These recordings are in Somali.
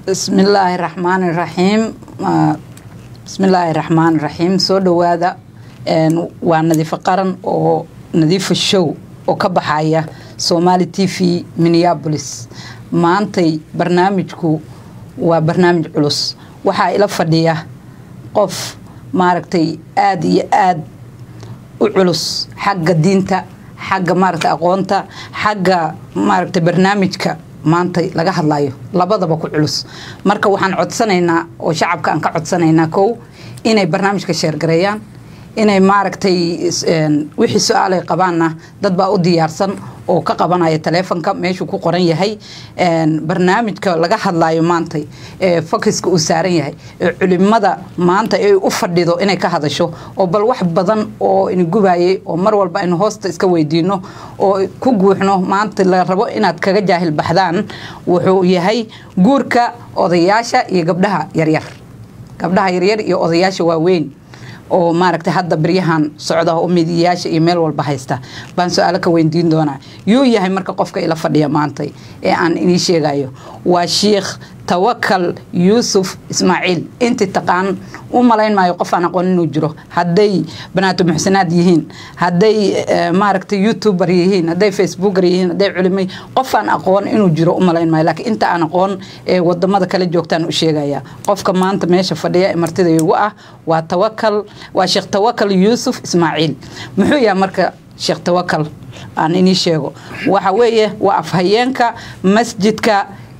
bismillaahi raxmaani raxiim bismillaahi raxmaani raxiim soo dhowaada waa nadiifo qaran oo nadiifo show oo ka baxaya somaali t v minneabolis maantay barnaamijku waa barnaamij culus waxaa ila fadhiya qof maaragtay aada iyo aada u culus xagga diinta xagga maaragtay aqoonta xagga maaragtay barnaamijka maanta laga hadlayo labadaba ku culus marka waxaan codsanaynaa oo shacabka aan ka codsanaynaa kow inay barnaamijka sheergareeyaan inay maaragtay wixii su-aalay qabaanna dad baa u diyaarsan oo ka qabanaya taleefonka meeshuu ku qoran yahay barnaamijka laga hadlayo maanta ee fokiska uu saaran yahay ee culimada maanta ay u fadhido inay ka hadasho oo bal wax badan oo inigubayay oo mar walba aynu hoosta iska weydiino oo ku guuxno maanta la rabo inaad kaga jaahil baxdaan wuxuu yahay guurka odayaasha iyo gabdhaha yaryar gabdhaha yaryar iyo odayaasha waaweyn oo maaragtay hadda beryahan socda oo midiyayaasha iyo meel walba haysta baan su-aalo ka weydiin doonaa yuu yahay marka qofka ila fadhiya maantay ee aan inii sheegayo waa sheikh tawakal yuusuf ismaaciil intii taqaan u malayn maayo qof aan aqoon inuu jiro hadday banaato muxsinaad yihiin hadday maaragtay youtuber yihiin hadday facebooker yihiin hadday culimay qof aan aqoon inuu jiro u malayn maayo laakiin inta aan aqoon ee wadamada kale joogtaan u sheegaya qofka maanta meesha fadhiya ee martida igu ah waa tawakal waa sheekh tawakal yuusuf ismaaciil muxuu yahay marka sheekh tawakal aan inii sheego waxa weeye waa afhayeenka masjidka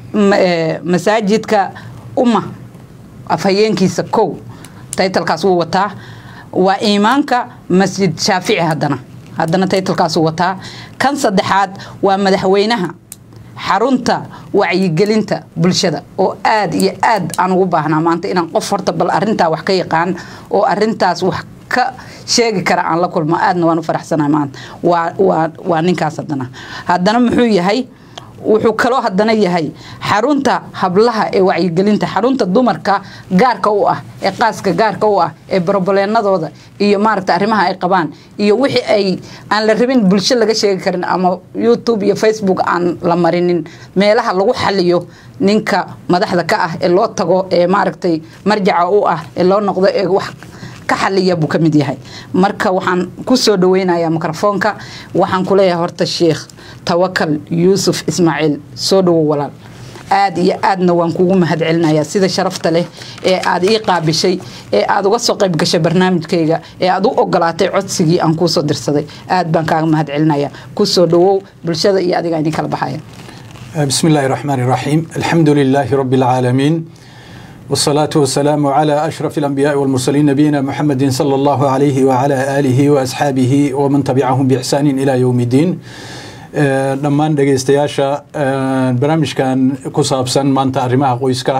masaajidka umma afhayeenkiisa kow taytalkaas wuu wataa waa iimaanka masjid shaafici haddana haddana taytalkaasuu wataa kan saddexaad waa madaxweynaha xarunta wacyigelinta bulshada oo aada iyo aad aan ugu baahnaa maanta inaan qof horta bal arintaa wax ka yaqaan oo arintaas wax ka sheegi kara aan la kulmo aadna waan u faraxsanahay maanta waa waa waa ninkaas haddana haddana muxuu yahay wuxuu kaloo haddana yahay xarunta hablaha ee wacyigelinta xarunta dumarka gaarka u ah ee qaaska gaarka u ah ee broboleenadooda iyo maaragta arrimaha ay qabaan iyo wixii ay aan la rabin bulsho laga sheegi karin ama youtube iyo facebook aan la marinin meelaha lagu xaliyo ninka madaxda ka ah ee loo tago ee maaragtay marjaca u ah ee loo noqdo ee wax ka xaliya buu ka mid yahay marka waxaan ku soo dhaweynayaa mikrofoonka waxaan ku leeyahay horta sheikh tawakal yuusuf ismaaciil soo dhowow walaal aada iyo aadna waan kugu mahad celinayaa sida sharafta leh ee aad ii qaabishay ee aad uga soo qayb gashay barnaamijkayga ee aad u ogolaatay codsigii aan kuusoo dirsaday aad baan kaaga mahad celinayaa ku soo dhowow bulshada iyo adiga idin kala baxaya بسم الله الرحمن الرحيم الحمد لله رب العالمين والصلاة والسلام على أشرف الأنبياء والمرسلين نبينا محمد صلى الله عليه وعلى آله وأصحابه ومن تبعهم بإحسان إلى يوم الدين dhammaan dhegeystayaasha barnaamijkan ku saabsan maanta arrimaha qoyska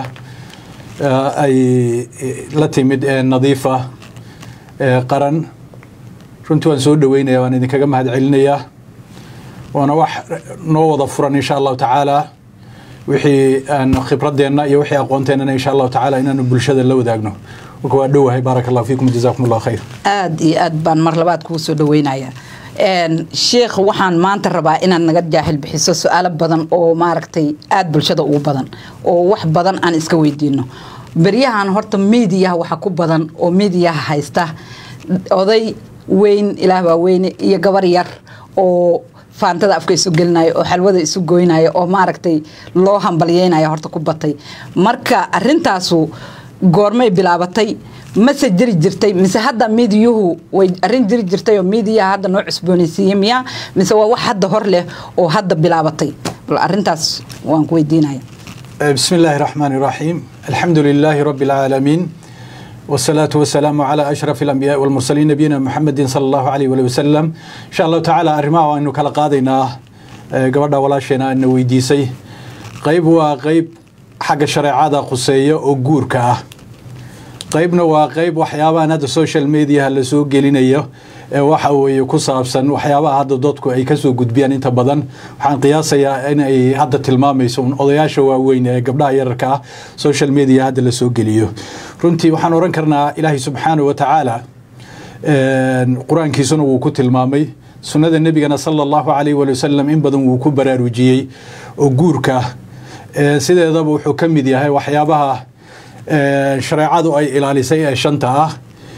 ay la timid ee nadiifa qaran runtii waan soo dhaweynaya waan idinkaga mahad celinayaa waana wax noo wada furan insha allahu tacaala wixii aan khibradeenna iyo wixii aqoonteenana insha allahu tacaala inaanu bulshada la wadaagno marka waa dhowahay baaraka allahu fiikum jazakum allah khayr aada iyo aad baan mar labaad kugu soo dhaweynayaa sheikh waxaan maanta rabaa inaad naga jaahil bixiso su-aalo badan oo maaragtay aada bulshada ugu badan oo wax badan aan iska weydiino beryahan horta miidiyaha waxa ku badan oo miidiyaha haysta oday weyn ilaah baa weyne iyo gabar yar oo faantada afka isu gelinaya oo xalwada isu goynaya oo maaragtay loo hambalyeynaya horta ku batay marka arintaasu goormay bilaabatay mase jiri jirtay mise hadda miidiyuhu way arin jiri jirtay oo miidiyaha hadda noo cusboonaysiiyey miya mise waa wax hadda hor leh oo hadda bilaabatay bal arintaas waan ku weydiinaya بسم الله الرحمن الرحيم الحمد لله رب العالمين والصلاة والسلام على أشرف الأنبياء والمرسلين نبينا محمد صلى الله عليه وسلم إن شاء الله تعالى أرماه وأنه كلا قاضينا قبرنا ولا شينا أنه ويديسي قيب وقيب حق الشريعة قصية وقورك qaybna waa qayb waxyaabahan hadda social mediaha lasoo gelinayo ee waxa weeye ku saabsan waxyaabaha hadda dadku ay kasoo gudbiyaan inta badan waxaan qiyaasayaa in ay hadda tilmaamayso un odayaasha waaweyn ee gabdhaha yararka ah social media hadda lasoo geliyo runtii waxaan oran karnaa ilaahay subxaana wa tacaala qur-aankiisuna wuu ku tilmaamay sunnada nebigana sala allahu calayh wali wasalam in badan wuu ku baraarujiyey oo guurka sideedaba wuxuu ka mid yahay waxyaabaha shareecadu ay ilaalisay ee shanta ah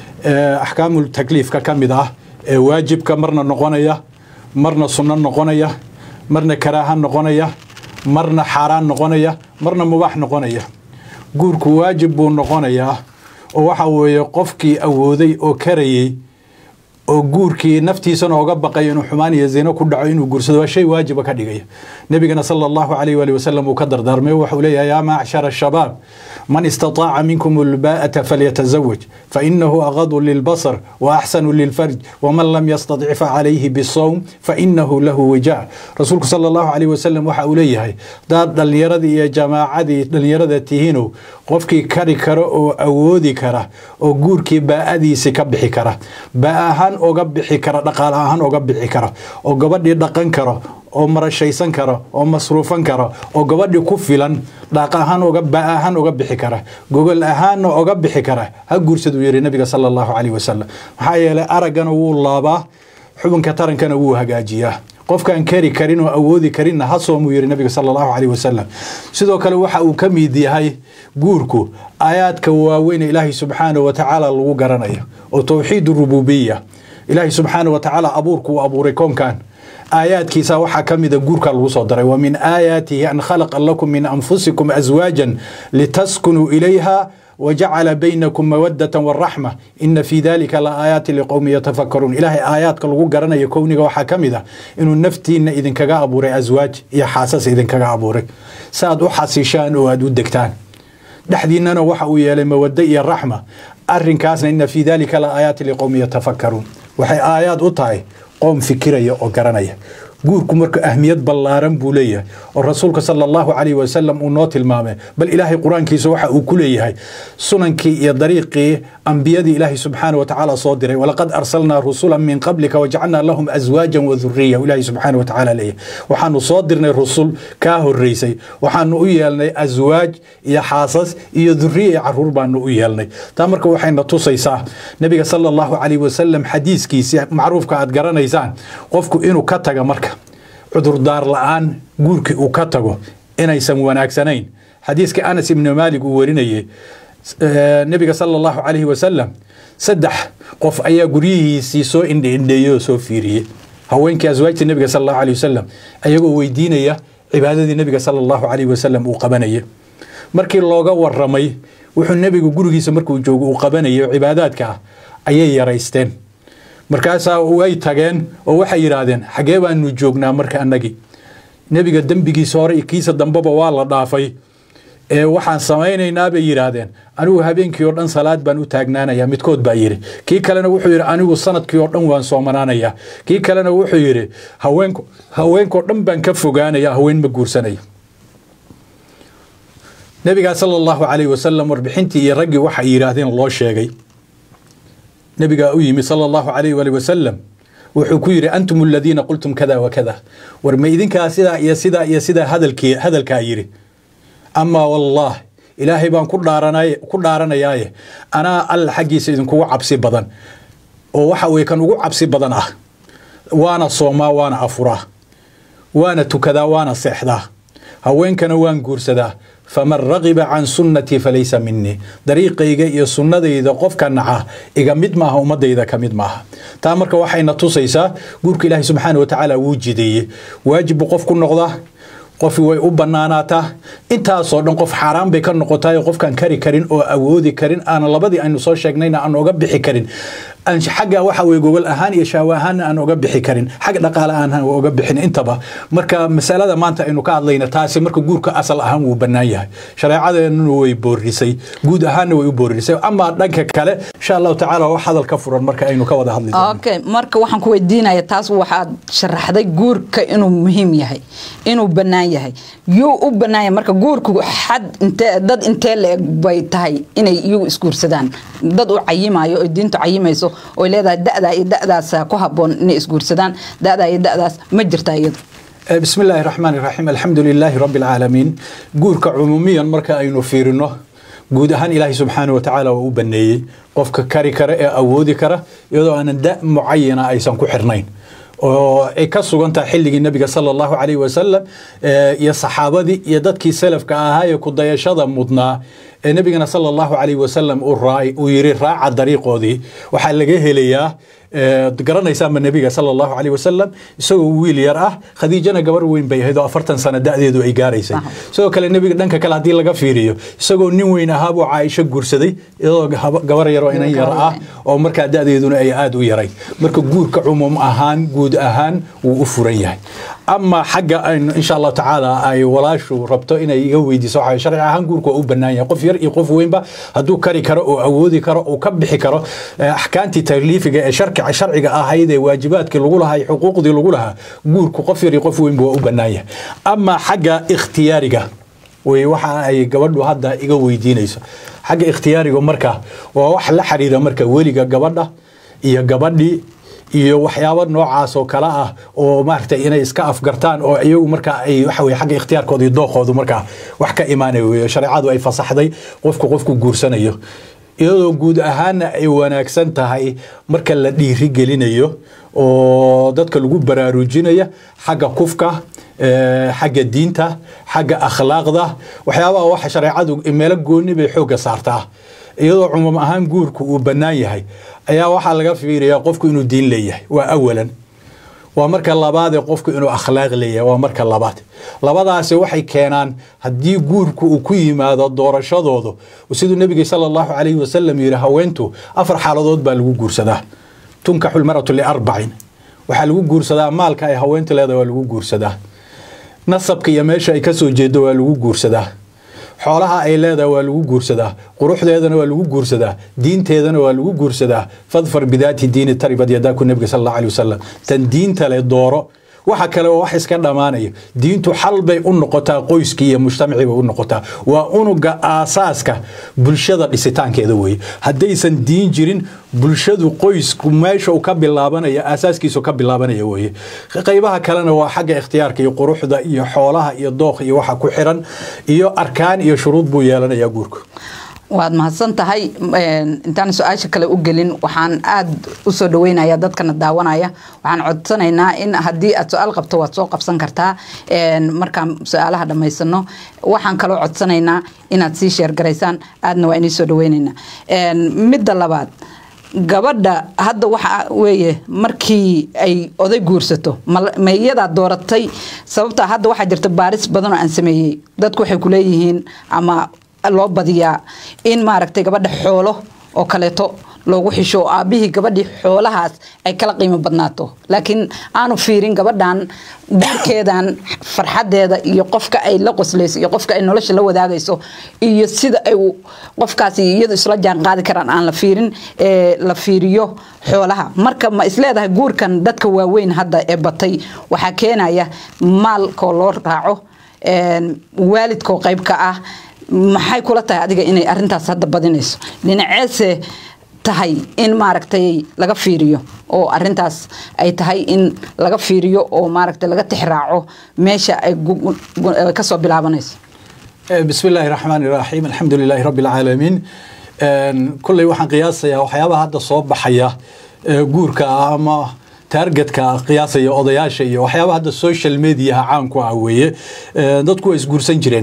axkaamul takliifka ka mid ah ee waajibka marna noqonaya marna sunno noqonaya marna karaaha noqonaya marna xaaraan noqonaya marna mubaax noqonaya guurku waajib buu noqonayaa oo waxa weeye qofkii awooday oo karayey oo guurkii naftiisana oga baqay inuu xumaan iyo zino ku dhaco inuu guursado waa shay waajiba ka dhigaya nebigana sala allahu calayh waali wasalam uu ka dardaarmay waxuu leeyahay yaa macshara shabaab man istataaca minkum ulbaa'ata falyatazawaj fainahu aqadu lilbasar wa axsanu lilfarj waman lam yastatic facalayhi bisowm fainahu lahu wijaac rasuulku sala allahu calayh wasalam waxa uu leeyahay hadaad dhallinyaradii iyo jamaacadii dhallinyarada tihiinow qofkii kari kara oo awoodi kara oo guurkii baa'adiisi ka bixi kara baa ahaan oga bixi kara dhaqaale ahaan oga bixi kara oo gabadhii dhaqan karo oo marashaysan karo oo masruufan karo oo gabadhii ku filan dhaaq ahaan oga ba ahaan oga bixi kara gogol ahaanna oga bixi kara ha guursaduu yidhi nabiga sala allahu calayh wasalam maxaa yeelay araggana wuu laabaa xubinka tarankana wuu hagaajiyaa qofkaan kari karin oo awoodi karinna ha soomuu yidhi nabiga sala allahu calayh wasalam sidoo kale waxa uu ka mid yahay guurku aayaadka waaweyn ee ilaahay subxaanahu wa tacaala lagu garanayo oo towxiid rububiya ilaahay subxaanahu wa tacaala abuurku uu abuuray koonkan aayaadkiisa waxaa ka mida guurka lagu soo daray wa min aayaatihi an khalaqa lakum min anfusikum aswaajan litaskunuu ilayha wajacala baynakum mawadata waraxma ina fii dalika la aayaati liqowmi yatafakaruun ilaahay aayaadka lagu garanayo kowniga waxaa ka mid ah inuu naftiina idinkaga abuuray aswaaj iyo xaasas idinkaga abuuray si aad u xasishaan oo aad u degtaan dhexdiinana waxa uu yeelay mawado iyo raxma arinkaasna ina fii dalika la aayaati liqowmi yatafakaruun waxay aayaad u tahay qoom fikiraya oo garanaya guurku marka ahmiyad ballaaran buu leeyahay oo rasuulka sala allahu calayh wasalam uu noo tilmaamay bal ilaahay qur-aankiisa waxa uu ku leeyahay sunankii iyo dariiqii ambiyadii ilaahay subxaana wa tacaala soo diray walaqad arsalnaa rusulan min qablika wajacalnaa lahum aswaajan wa dhuriya ilaahay subxaana wa tacaala leeyahay waxaanu soo dirnay rusul kaa horeysay waxaanu u yeelnay aswaaj iyo xaasas iyo dhuriya iyo caruur baanu u yeelnay taa marka waxayna tusaysaa nabiga sala allahu calayh wasalam xadiiskiisi macruufka aad garanaysaan qofku inuu ka taga marka cudurdaar la-aan guurkii uu ka tago inaysan wanaagsanayn xadiiska anas ibni maalik uu warinayey nebiga sala allahu calayhi wasalam saddex qof ayaa guryihiisii soo indheindheeyey oo soo fiiriyey haweenkii aswaajta nebiga sala allahu alayh wasalam ayagoo weydiinaya cibaadadii nebiga sala allahu calayhi wasalam uu qabanayay markii looga waramay wuxuu nebigu gurigiisa markuu joogo uu qabanayay oo cibaadaadka ah ayay yaraysteen markaasaa way tageen oo waxay yidhaahdeen xagee baanu joognaa marka annagii nebiga dembigiisa hore iyo kiisa dambeba waa la dhaafay ee waxaan samaynaynaa bay yidhaahdeen anigu habeenkii oo dhan salaad baan u taagnaanayaa midkood baa yidhi kii kalena wuxuu yidhi anigu sanadkii oo dhan waan soomanaanayaa kii kalena wuxuu yidhi haweenku haweenkoo dhan baan ka fogaanaya haween ma guursanaya nebigaa sala allahu calayhi wasalam warbixintii iyo raggii waxay yidhaahdeen loo sheegay nebigaa u yimi sala allahu calayh waali wasalam wuxuu ku yidhi antum aladiina qultum kada wa kada war ma idinkaa sidaa iyo sidaa iyo sidaa hadalkii hadalkaa yidhi amaa wallah ilaahay baan ku dhaaranay ku dhaaranayaaye anaa alla xaggiisa idinkugu cabsi badan oo waxa weye kan ugu cabsi badan ah waana soomaa waana afuraa waana tukadaa waana seexdaa haweenkana waan guursadaa faman ragiba can sunnatii falaysa minii dariiqayga iyo sunnadayda qofka naca iga mid maaha ummadayda ka mid maaha taa marka waxayna tusaysaa guurka ilaahay subxaana wa tacaala wuu jideeye waajib buu qof ku noqdaa qofi way u banaanaataa intaasoo dhan qof xaaraan bay ka noqotaay qofkaan kari karin oo awoodi karin aana labadii aynu soo sheegnayna aan oga bixi karin xagga waxa weye gogol ahaan iyo shaawo ahaanna aan oga bixi karin xag dhaqaale aan oga bixin intaba marka masalada maanta aynu ka hadlayna taasi marka guurka asal ahaan wuu bannaan yahay shareecadeenuna way boorisay guud ahaanna way u boorisay amaa dhanka kale insha allahu tacaala wax hadal ka furan marka aynu ka wada hadli okay marka waxaan ku weydiinaya taas waxaad sharaxday guurka inuu muhiim yahay inuu bannaan yahay yuu u bannaan yahay marka guurku xad intee dad intee la-eg bay tahay inay iyagu isguursadaan dad u cayimayo oo diintu cayimayso oy leedahay da-daa iyo da-daas ku haboon inay isguursadaan da-daa iyo da-daas ma jirtaa iyadu bismi illaahi raxmaan iraxiim alxamdu lilaahi rabbi alcaalamiin guurka cumuumiyan marka aynu fiirino guud ahaan ilaahay subxaana wa tacaala waa u baneeyey qofka kari kara ee awoodi kara iyadoo aanan da mucayana aysan ku xirnayn oo ay ka sugan tahay xilligii nebiga sala allahu calayhi wasalam iyo saxaabadii iyo dadkii salafka ahaa ee ku dayashada mudnaa ee nebigana sala allahu calayhi wasalam uu yiri raaca dariiqoodii waxaa laga helayaa garanaysaama nebiga sala allahu calayhi wasalam isagoo wiil yar ah khadiijana gabar weyn bay ahayd oo afartan sano da'deedu ay gaaraysay sidoo kale nebiga dhanka kale haddii laga fiiriyo isagoo nin weyn ahaa buu caaisho guursaday iyadoo gabar yaroo inan yar ah oo markaa da'deeduna ay aada u yaray marka guurka cumuum ahaan guud ahaan wuu u furan yahay ama xagga aynu insha allahu tacaala ay walaashu rabto inay iga weydiiso waxa sharci ahaan guurku waa u bannaan yahay qof yar iyo qof weynba hadduu kari karo oo awoodi karo oo ka bixi karo axkaamtii takliifiga ee sharciga sharciga ahayd ee waajibaadkii lagu lahaa xuquuqdii lagu lahaa guurku qof yar iyo qof weynba waa u bannaan yahay ama xagga ikhtiyaariga way waxa ay gabadhu hadda iga weydiinayso xagga ikhtiyaariga marka waa wax la xiriira marka weliga gabadha iyo gabadhii iyo waxyaabo noocaas oo kale ah oo maaragtay inay iska afgartaan oo iyagu marka ay waxa weye xagga ikhtiyaarkooda iyo dookoodu markaa wax ka imaanaya weeye shareecadu ay fasaxday qofku qofku guursanayo iyadoo guud ahaanna ay wanaagsan tahay marka la dhiiri gelinayo oo dadka lagu baraarujinaya xagga kufka xagga diinta xagga akhlaaqda waxyaabaha waxa shareecadu meelo gooni bay xoogga saartaa iyadoo cumuum ahaan guurku uu bannaan yahay ayaa waxaa laga fiiriyaa qofku inuu diin leeyahay waa awalan waa marka labaadee qofku inuu akhlaaq leeyahay waa marka labaad labadaasi waxay keenaan haddii guurku uu ku yimaado doorashadoodu siduu nebiga sala allahu calayhi wasalam yidhi haweentu afar xaaladood baa lagu guursadaa tunkaxu lmaratu liarbacin waxaa lagu guursadaa maalka ay haweentu leedahay waa lagu guursadaa nasabka iyo meesha ay ka soo jeedo waa lagu guursadaa xoolaha ay leedahay waa lagu guursadaa quruxdeedana waa lagu guursadaa diinteedana waa lagu guursadaa fadfar bidaati diini taribad yadaaku nebiga sal allahu alay wasalam tan diinta le dooro waxa kale oo wax iska dhammaanaya diintu xal bay u noqotaa qoyskii iyo mujtamacii bay u noqotaa waa unuga aasaaska bulshada dhisitaankeeda weeye haddaysan diin jirin bulshadu qoysku meesha uu ka bilaabanaya aasaaskiisu ka bilaabanaya weeye qaybaha kalena waa xagga ikhtiyaarka iyo quruxda iyo xoolaha iyo dookh iyo waxa ku xiran iyo arkaan iyo shuruud buu yeelanayaa guurku waad mahadsan tahay intaan su-aasha kale u gelin waxaan aada u soo dhaweynaya dadkana daawanaya waxaan codsanaynaa in haddii aad su-aal qabto waad soo qabsan kartaa markaan su-aalaha dhammaysano waxaan kaloo codsanaynaa inaad sii sheergaraysaan aadna waa inii soo dhaweynaynaa midda labaad gabadha hadda waxa weeye markii ay oday guursato ma iyadaa dooratay sababta hadda waxaa jirta baaris badan oo aan sameeyey dadku waxay kuleeyihiin ama loo badiyaa in maaragtay gabadha xoolo oo kaleeto loogu xisho oo aabbihii gabadhii xoolahaas ay kala qiimo badnaato laakiin aanu fiirin gabadhan guurkeedan farxadeeda iyo qofka ay la qoslayso iyo qofka ay nolosha la wadaagayso iyo sida ay qofkaasi iyadu isla jaan qaadi karaan aan la fiirin la fiiriyo xoolaha marka ma isleedahay guurkan dadka waaweyn hadda ee batay waxaa keenaya maalkoo loo raaco waalidkoo qayb ka ah maxay kula tahay adiga inay arintaas hadda badinayso dhinaceese tahay in maaragtay laga fiiriyo oo arintaas ay tahay in laga fiiriyo oo maaragtay laga tixraaco meesha ay kasoo bilaabanayso bismi illaahi raxmaan iraxiim alxamdu lilaahi rabbi alcaalamiin kulley waxaan qiyaasayaa waxyaabaha hadda soo baxaya guurka ama taargetka qiyaasaya odayaasha iyo waxyaabaha hadda social mediaha caanku ah weeye dadku waa isguursan jireen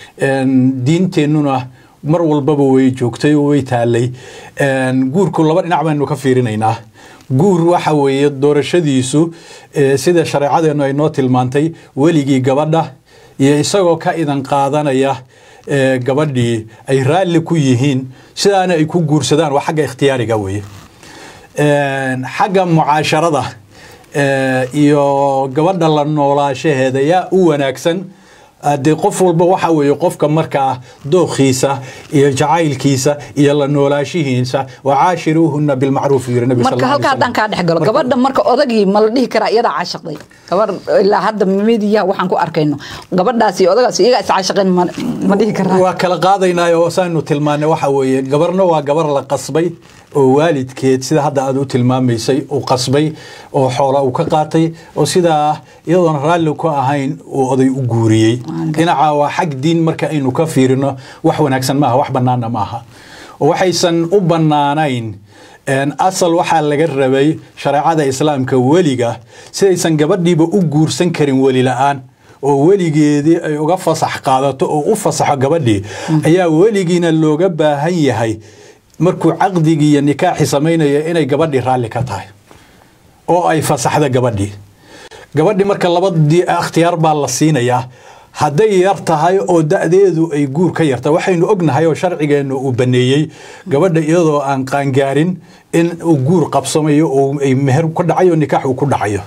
diinteennuna mar walbaba way joogtay oo way taalay guurku laba dhinac baynu ka fiirinaynaa guur waxa weeye doorashadiisu sida shareecadeennu ay noo tilmaantay weligii gabadha iyo isagoo ka idan qaadanaya gabadhii ay raalli ku yihiin sidaana ay ku guursadaan waa xagga ikhtiyaariga weeye xagga mucaasharada iyo gabadha la noolaashaheeda yaa u wanaagsan dee qof walba waxa weeye qofka markaa dookhiisa iyo jacaylkiisa iyo la noolaashihiisa wacaashiruuhuna bilmacruuf yiri nabi marka halka haddaan kaa dhex galo gabadha marka odagii ma la dhihi karaa iyadaa caashaqday gabar ilaa hadda midiyaha waxaan ku arkayno gabadhaas iyo odagaas iyagaa iscaashaqeen ma dhihi karaa waa kala qaadaynaayo saanu tilmaanay waxa weeye gabarna waa gabar la qasbay oo waalidkeed sida hadda aad u tilmaamaysay uu qasbay oo xoola uu ka qaatay oo sidaa iyadoon raalli ku ahayn uu oday u guuriyey dhinaca waa xag diin marka aynu ka fiirino wax wanaagsan maaha wax bannaanna maaha oo waxaysan u bannaanayn asal waxaa laga rabay shareecada islaamka weliga sidaysan gabadhiiba u guursan karin weli la-aan oo weligeedii ay uga fasax qaadato oo u fasaxo gabadhii ayaa weligiina looga baahan yahay markuu caqdigii iyo nikaaxi samaynaya inay gabadhii raalli ka tahay oo ay fasaxda gabadhii gabadhii marka labadii ikhtiyaar baa la siinayaa hadday yar tahay oo da-deedu ay guur ka yarta waxaynu ognahay oo sharcigeennu uu baneeyey gabadha iyadoo aan qaangaarin in uu guur qabsamayo oo ay meher ku dhacayo nikaax uu ku dhacayo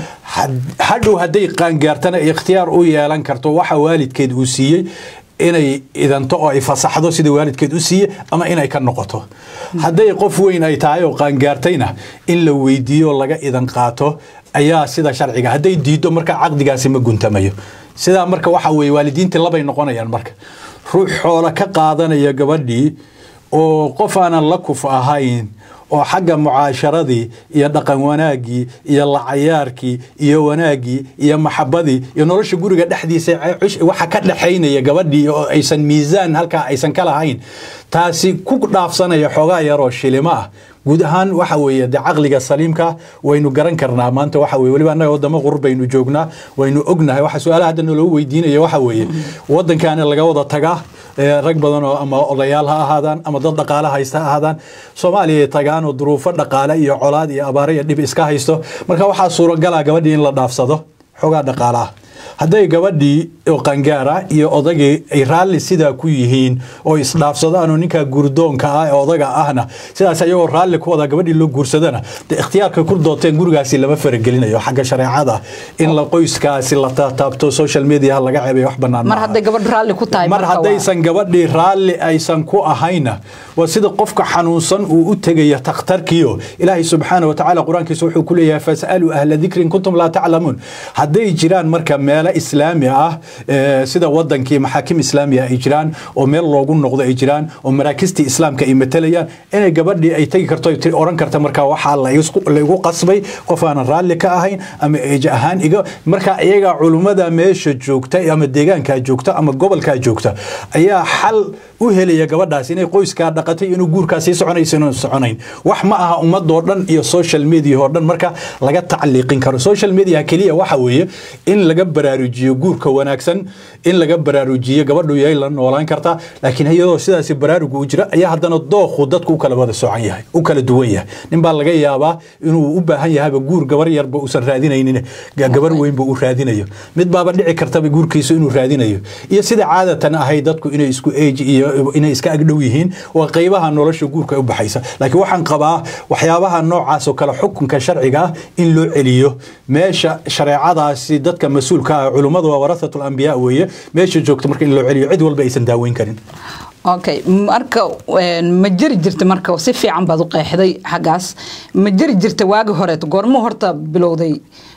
hadhow hadday qaangaartana ikhtiyaar u yeelan karto waxa waalidkeed uu siiyey inay idanto oo ay fasaxdo sida waalidkeed u siiye ama inay ka noqoto hadday qof weyn ay tahay oo qaangaartayna in la weydiiyo laga idan qaato ayaa sida sharciga hadday diiddo marka caqdigaasi ma guntamayo sidaa marka waxa weye waalidiintii labay noqonayaan marka ruux xoolo ka qaadanaya gabadhii oo qof aanan la kuf ahayn oo xagga mucaasharadii iyo dhaqan wanaaggii iyo lacayaarkii iyo wanaaggii iyo maxabadii iyo nolosha guriga dhexdiisa waxa ka dhexaynaya gabadhii oo aysan miisaan halkaa aysan ka lahayn taasi ku dhaafsanaya xoogaa yaroo shilimo ah guud ahaan waxa weeye de caqliga saliimka waynu garan karnaa maanta waxa weye weliba annaga wadamo qurur baynu joognaa waynu ognahay waxa su-aalaha hadda naloo weydiinaya waxa weeye waddankaana laga wada tagaa rag badan oo ama odayaal ha ahaadaan ama dad dhaqaale haysta ha ahaadaan soomaaliya tagaan oo duruufo dhaqaale iyo colaad iyo abaare iyo dhib iska haysto marka waxaa suuragala gabadhii in la dhaafsado xoogaa dhaqaalaha hadday gabadhii oo qangaara iyo odagii ay raalli sidaa ku yihiin oo isdhaafsadaan oo ninkaa guurdoonka ah ee odaga ahna sidaas ayagoo raalli ku wada gabadhii loo guursadana de ikhtiyaarka ku dooteen gurigaasi lama faragelinayo xagga shareecada in la qoyskaasi la taabto social media laga ceebay wax banaan mar hadday gabadh raalli ku tahay mar haddaysan gabadhii raalli aysan ku ahayna waa sida qofka xanuunsan uu u tegaya takhtarkiyo ilaahay subxaana wa tacaala qur-aankiisa wuxuu ku leeyahay fasaluu ahla dikrin kuntum laa taclamuun hadday jiraan marka meelo islaami ah sida wadankii maxaakim islaamiya ay jiraan oo meel loogu noqdo ay jiraan oo maraakistii islaamka ay matalayaan inay gabadhii ay tegi karto oran karta marka waxaa laigu qasbay qof aanan raalli ka ahayn ama eej ahaan iga marka iyaga culummada meesha joogta ama deegaankaa joogta ama gobolkaa joogta ayaa xal u helaya gabadhaas inay qoyskaa dhaqatay inuu guurkaa sii soconaysa inuu soconayn wax ma aha ummadoo dhan iyo social media oo dhan marka laga tacliiqin karo social media keliya waxa weeye in laga baraarujiyo guurka wanaagsan in laga baraarujiyo gabadhu yay la noolaan kartaa laakiin iyadoo sidaasi baraarugu u jira ayaa haddana dookhu dadku u kala wada socan yahay u kala duwan yahay nin baa laga yaabaa inuu u baahan yahayba guur gabar yarba uusan raadinaynin gabar weynba uu raadinayo mid baaba dhici kartaba guurkiisu inuu raadinayo iyo sida caadatan ahayd dadku inay isku eeji iyo inay iska agdhow yihiin waa qaybaha nolosha guurka u baxaysa laakiin waxaan qabaa waxyaabaha noocaas oo kale xukunka sharciga ah in loo celiyo meesha shareecadaasi dadka mas-uulka ah culummadu waa warahatul ambiyaa weeye meesha joogta marka in loo celiyo cid walba aysan daaweyn karin okay marka ma jiri jirta marka si fiican baad u qeexday xaggaas ma jiri jirta waagi horeet goormo horta bilowday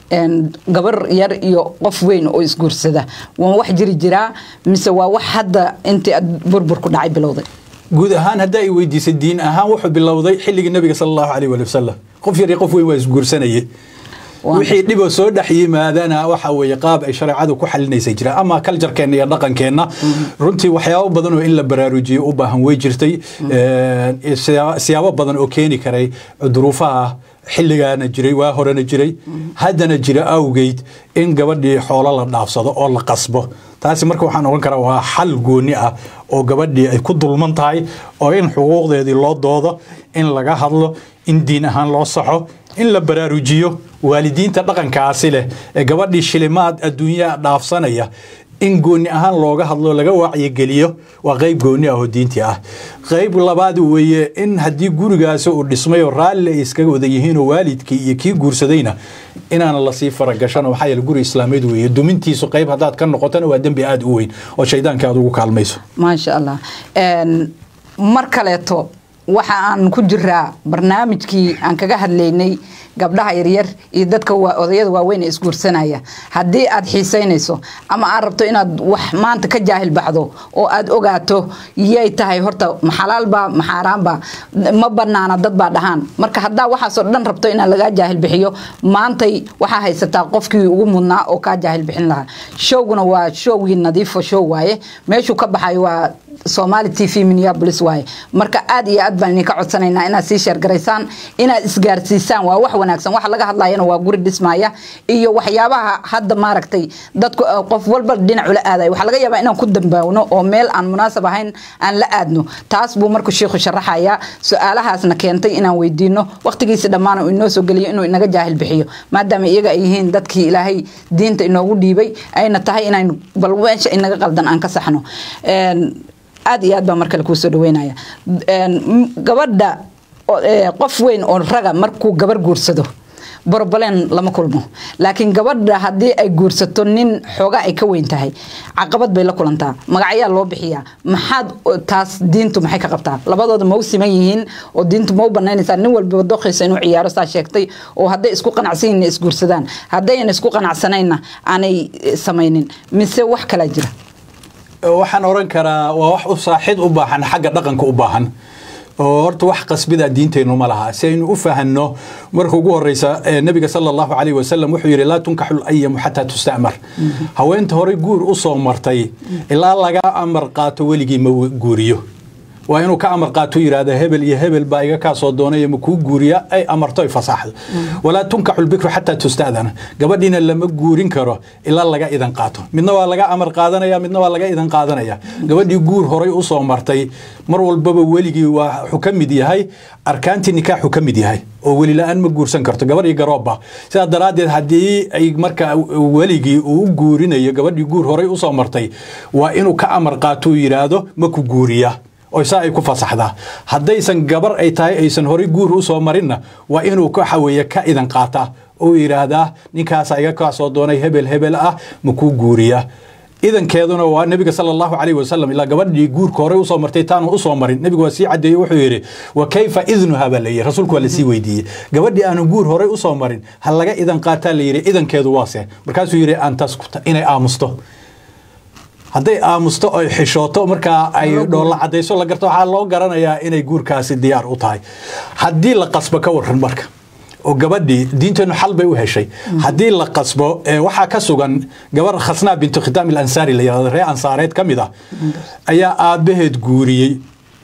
gabar yar iyo qof weyn oo isguursada waa wax jiri jiraa mise waa wax hadda intii aad burburku dhacay bilowday guud ahaan haddaa i weydiisay diin ahaan wuxuu bilowday xilligii nabiga sala allahu alayh wali wasalam qof yar iyo qof weyn waa isguursanayay wixii dhiboo soo dhex yimaadana waxa weeye qaab ay shareecadu ku xalinaysay jiraan ama kaljarkeenna iyo dhaqankeenna runtii waxyaabo badan oo in la baraarujiyo u baahan way jirtay siyaabo badan oo keeni karay duruufaha xilligaana jiray waa horena jiray haddana jira awgeyd in gabadhii xoolo la dhaafsado oo la qasbo taasi marka waxaan ogan karaa waa xal gooni ah oo gabadhii ay ku dulman tahay oo in xuquuqdeedii loo doodo in laga hadlo in diin ahaan loo saxo in la baraarujiyo waalidiinta dhaqankaasi leh ee gabadhii shilimaad adduunyaa dhaafsanaya in gooni ahaan looga hadlo laga wacyigeliyo waa qayb gooni ah oo diintii ah qayb labaad weeye in haddii gurigaasi uu dhismay oo raalli ay iskaga wada yihiinoo waalidkii iyo kii guursadayna inaan lasii faragashan maxaa yeele guri islaameed weeye dumintiisu qayb haddaad ka noqotona waa dembi aada u weyn oo shaydaanka aad ugu kaalmayso maasha allah mar kaleeto waxa aan ku jiraa barnaamijkii aan kaga hadlaynay gabdhaha yaryar iyo dadka odayada waaweyn ee isguursanaya haddii aad xiisaynayso ama aad rabto inaad wax maanta ka jaahil baxdo oo aad ogaato yay tahay horta maxalaalba maxaaraanba ma banaana dad baa dhahaan marka haddaa waxaasoo dhan rabto inaad lagaa jaahil bixiyo maantay waxaa haysataa qofkii ugu mudnaa oo kaa jaahil bixin lahaa showguna waa showgii nadiifo show waaye meeshuu ka baxayo waa somali t v minneapolis waaye marka aad iyo aad baan idinka codsanaynaa inaad sii sheergaraysaan inaad isgaarsiisaan waa wax wanaagsan waxa laga hadlayana waa guri dhismaya iyo waxyaabaha hadda maaragtay dadku qof walba dhinac ula aadayo waxaa laga yaabaa inaan ku dambaawno oo meel aan munaasab ahayn aan la aadno taas buu markuu sheikhu sharaxaya su-aalahaasna keentay inaan weydiino waqtigiisi dhammaan uu inoo soo geliyo inuu inaga jaahil bixiyo maadaama iyaga ay yihiin dadkii ilaahay diinta inoogu dhiibay ayna tahay inaynu bal meesha inaga qaldan aan ka saxno aad iyo aad baa mar kale kuu soo dhaweynaya gabadha qof weyn oo raga markuu gabar guursado borobaleen lama kulmo laakiin gabadha haddii ay guursato nin xoogaa ay ka weyn tahay caqabad bay la kulantaa magacyaa loo bixiyaa maxaad taas diintu maxay ka qabtaa labadooda ma u siman yihiin oo diintu ma u banaynaysaa nin walbaba doqiisa inuu ciyaaro saa sheegtay oo hadday isku qanacsan yihin isguursadaan haddayna isku qanacsanayna aanay samaynin mise wax kalaa jira waxaan oran karaa waa wax u saaxid u baahan xagga dhaqanka u baahan oo horta wax qasbida diinteennu ma laha si aynu u fahanno marka ugu horeysa nabiga sala allahu calayh wasalam wuxuu yidhi laa tunkaxu layamu xataa tusta'mar haweenta horey guur u soo martay ilaa laga amar qaato weligii ma guuriyo waa inuu ka amar qaato yidhaahda hebel iyo hebel baa iga kaa soo doonay ma kuu guuriya ay amarto ay fasaaxdo walaa tunkaxu lbikru xataa tusta'dana gabadhiina lama guurin karo ilaa laga idan qaato midna waa laga amar qaadanaya midna waa laga idan qaadanaya gabadhii guur horay u soo martay mar walbaba weligii waa wuxuu ka mid yahay arkaantii nikaaxu ka mid yahay oo weli la-aan ma guursan karto gabadh iyo garoobba sidaa daraaddeed haddii ay marka weligii uu u guurinayo gabadhii guur horay usoo martay waa inuu ka amar qaato uu yidhaahdo ma ku guuriya oo saa ay ku fasaxdaa haddaysan gabar ay tahay aysan horay guur u soo marinna waa inuu waxa weeye ka idan qaataa oo yidhaahdaa ninkaasa iga kaa soo doonay hebel hebel ah ma kuu guuriya idankeeduna waa nebiga sala allahu calayh wasalam ilaa gabadhii guurka horey usoo martay taanu usoo marin nebigu waa sii cadeeyey wuxuu yidhi wa kayfa idnuha baa layidhi rasuulku waa lasii weydiiyey gabadhii aanu guur horey usoo marin ha laga idan qaataa layidhi idankeedu waase markaasuu yidhi an taskuta inay aamusto hadday aamusto oy xishooto markaa ay dhoolla cadayso la garto waxaa loo garanayaa inay guurkaasi diyaar u tahay haddii la qasbo ka waran marka oo gabadhii diinteennu xal bay u heshay haddii la qasbo waxaa ka sugan gabar khasnaa bintu khitaam ilansaari la yihahdo ree ansaareed ka mid ah ayaa aabbaheed guuriyey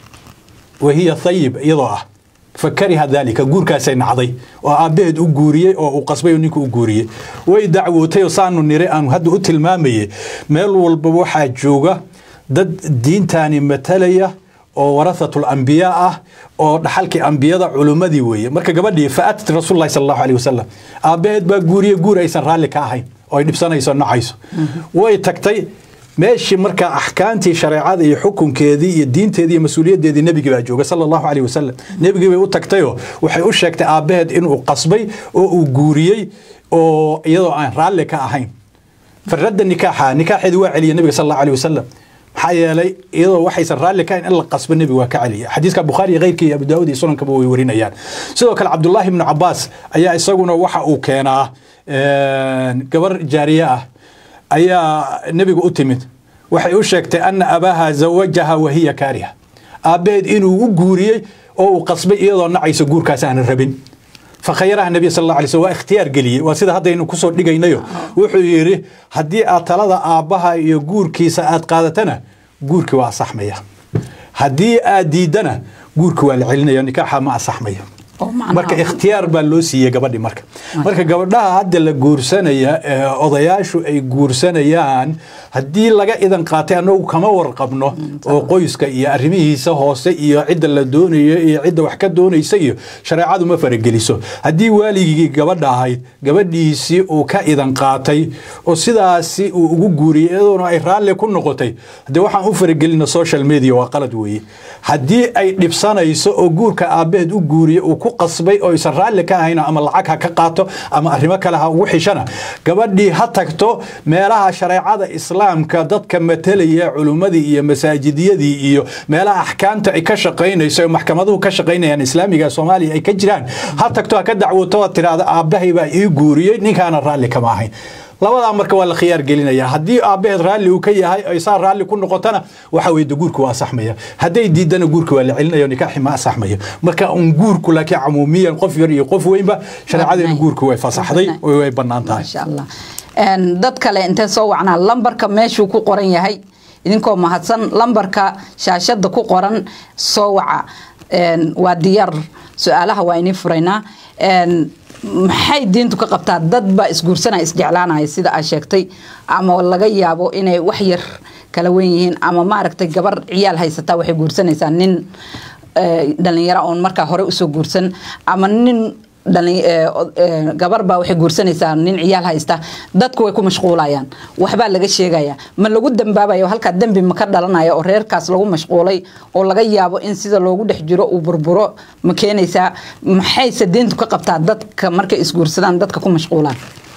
wahiya thayib iyadoo ah fakariha daalika guurkaasay nacday oo aabbaheed u guuriyey oo uu qasbay oo ninku u guuriyey way dacwootay oo saanu nire aanu hadda u tilmaamayey meel walba waxaa jooga dad diintaani matalaya oo warahatul ambiyaa ah oo dhaxalkii ambiyada culummadii weeye marka gabadhii faatat rasuul lahi sal allahu alih wasalam aabbaheed baa guuriye guur aysan raalli ka ahayn oo ay dhibsanayso nacayso way tagtay meeshii markaa axkaamtii shareecada iyo xukunkeedii iyo diinteedii iyo mas-uuliyaddeedii nebigii baa jooga sala allahu caleyh wasalam nebigii bay u tagtayoo waxay u sheegtay aabbaheed inuu qasbay oo uu guuriyey oo iyadoo aan raalli ka ahayn faradda nikaaxa nikaaxeedii waa celiya nebiga sal allahu aleyh wasalam maxaa yeelay iyadoo waxaysan raalli ka hayn in la qasbo nebiga waa ka celiya xadiiska bukhaari iyo keyrkii iyo abu daawud iyo sunankaba way warinayaan sidoo kale cabdullaahi ibnu cabaas ayaa isaguna waxa uu keenaa gabar jaariye ah ayaa nebiga u timid waxay u sheegtay ana abaaha zawajaha wahiya kaariha aabbaheed inuu u guuriyey oo uu qasbay iyadoo nacayso guurkaas aanan rabin fakhayaraha nabiy sal alla alay slm waa ikhtiyaar geliyey waa sida haddaynu kusoo dhigaynayo wuxuu yidhi haddii aad talada aabbaha iyo guurkiisa aad qaadatana guurkii waa asaxmaya haddii aad diidana guurkii waa la celinaya nikaaxa ma asaxmayo marka ikhtiyaar baa loo siiyey gabadhi marka marka gabadhaha hadda la guursanaya odayaashu ay guursanayaan haddii laga idan qaatay anagu kama warqabno oo qoyska iyo arrimihiisa hoose iyo cidda la doonayo iyo cidda wax ka doonaysa iyo shareecadu ma farageliso haddii waaligii gabadha ahayd gabadhiisii uu ka idan qaatay oo sidaasi uu ugu guuriyey iyadoona ay raalli ku noqotay de waxaan u faragelina social media waa qalad weeye haddii ay dhibsanayso oo guurka aabbaheed u guuriye uu ku qasbay oo aysan raalli ka ahayn ama lacag ha ka qaato ama arrimo kale ha ugu xishana gabadhii ha tagto meelaha shareecada islaamka dadka matalaya culummadii iyo masaajidiyadii iyo meelaha axkaamta ay ka shaqaynayso maxkamaduhu ka shaqaynayaan islaamiga soomaaliya ay ka jiraan ha tagto ha ka dacwoto oo tiraahda aabbahay baa ii guuriyey ninkaana raalli kama ahayn labadaa marka waa la khiyaar gelinaya haddii aabbaheed raalli uu ka yahay ay saa raalli ku noqotana waxa weye de guurku waa asaxmaya hadday diidana guurka waa la celinaya nikaaxi ma asaxmayo marka un guurku laakiin camuumiyan qof yar iyo qof weynba shareecadeena guurku way fasaxday oo way bannaan tahay maasha allah dad kale intee soo wacnaa lambarka meeshuu ku qoran yahay idinkoo mahadsan lambarka shaashada ku qoran soo waca waa diyaar su-aalaha waa inii furaynaa maxay diintu ka qabtaa dad baa isguursanaya isjeclaanaya sida aa sheegtay ama laga yaabo inay wax yar kala wen yihiin ama maaragtay gabar ciyaal haysataa waxay guursanaysaa nin dhalinyaro oon markaa hore usoo guursan ama nin gabar baa waxay guursanaysaa nin ciyaal haysta dadku way ku mashquulayaan waxbaa laga sheegaya ma lagu dambaabayo halkaa dembi ma ka dhalanaya oo reerkaas lagu mashquulay oo laga yaabo in sida loogu dhex jiro uu burburo ma keenaysaa maxayse diintu ka qabtaa dadka markay isguursadaan dadka ku mashquulaan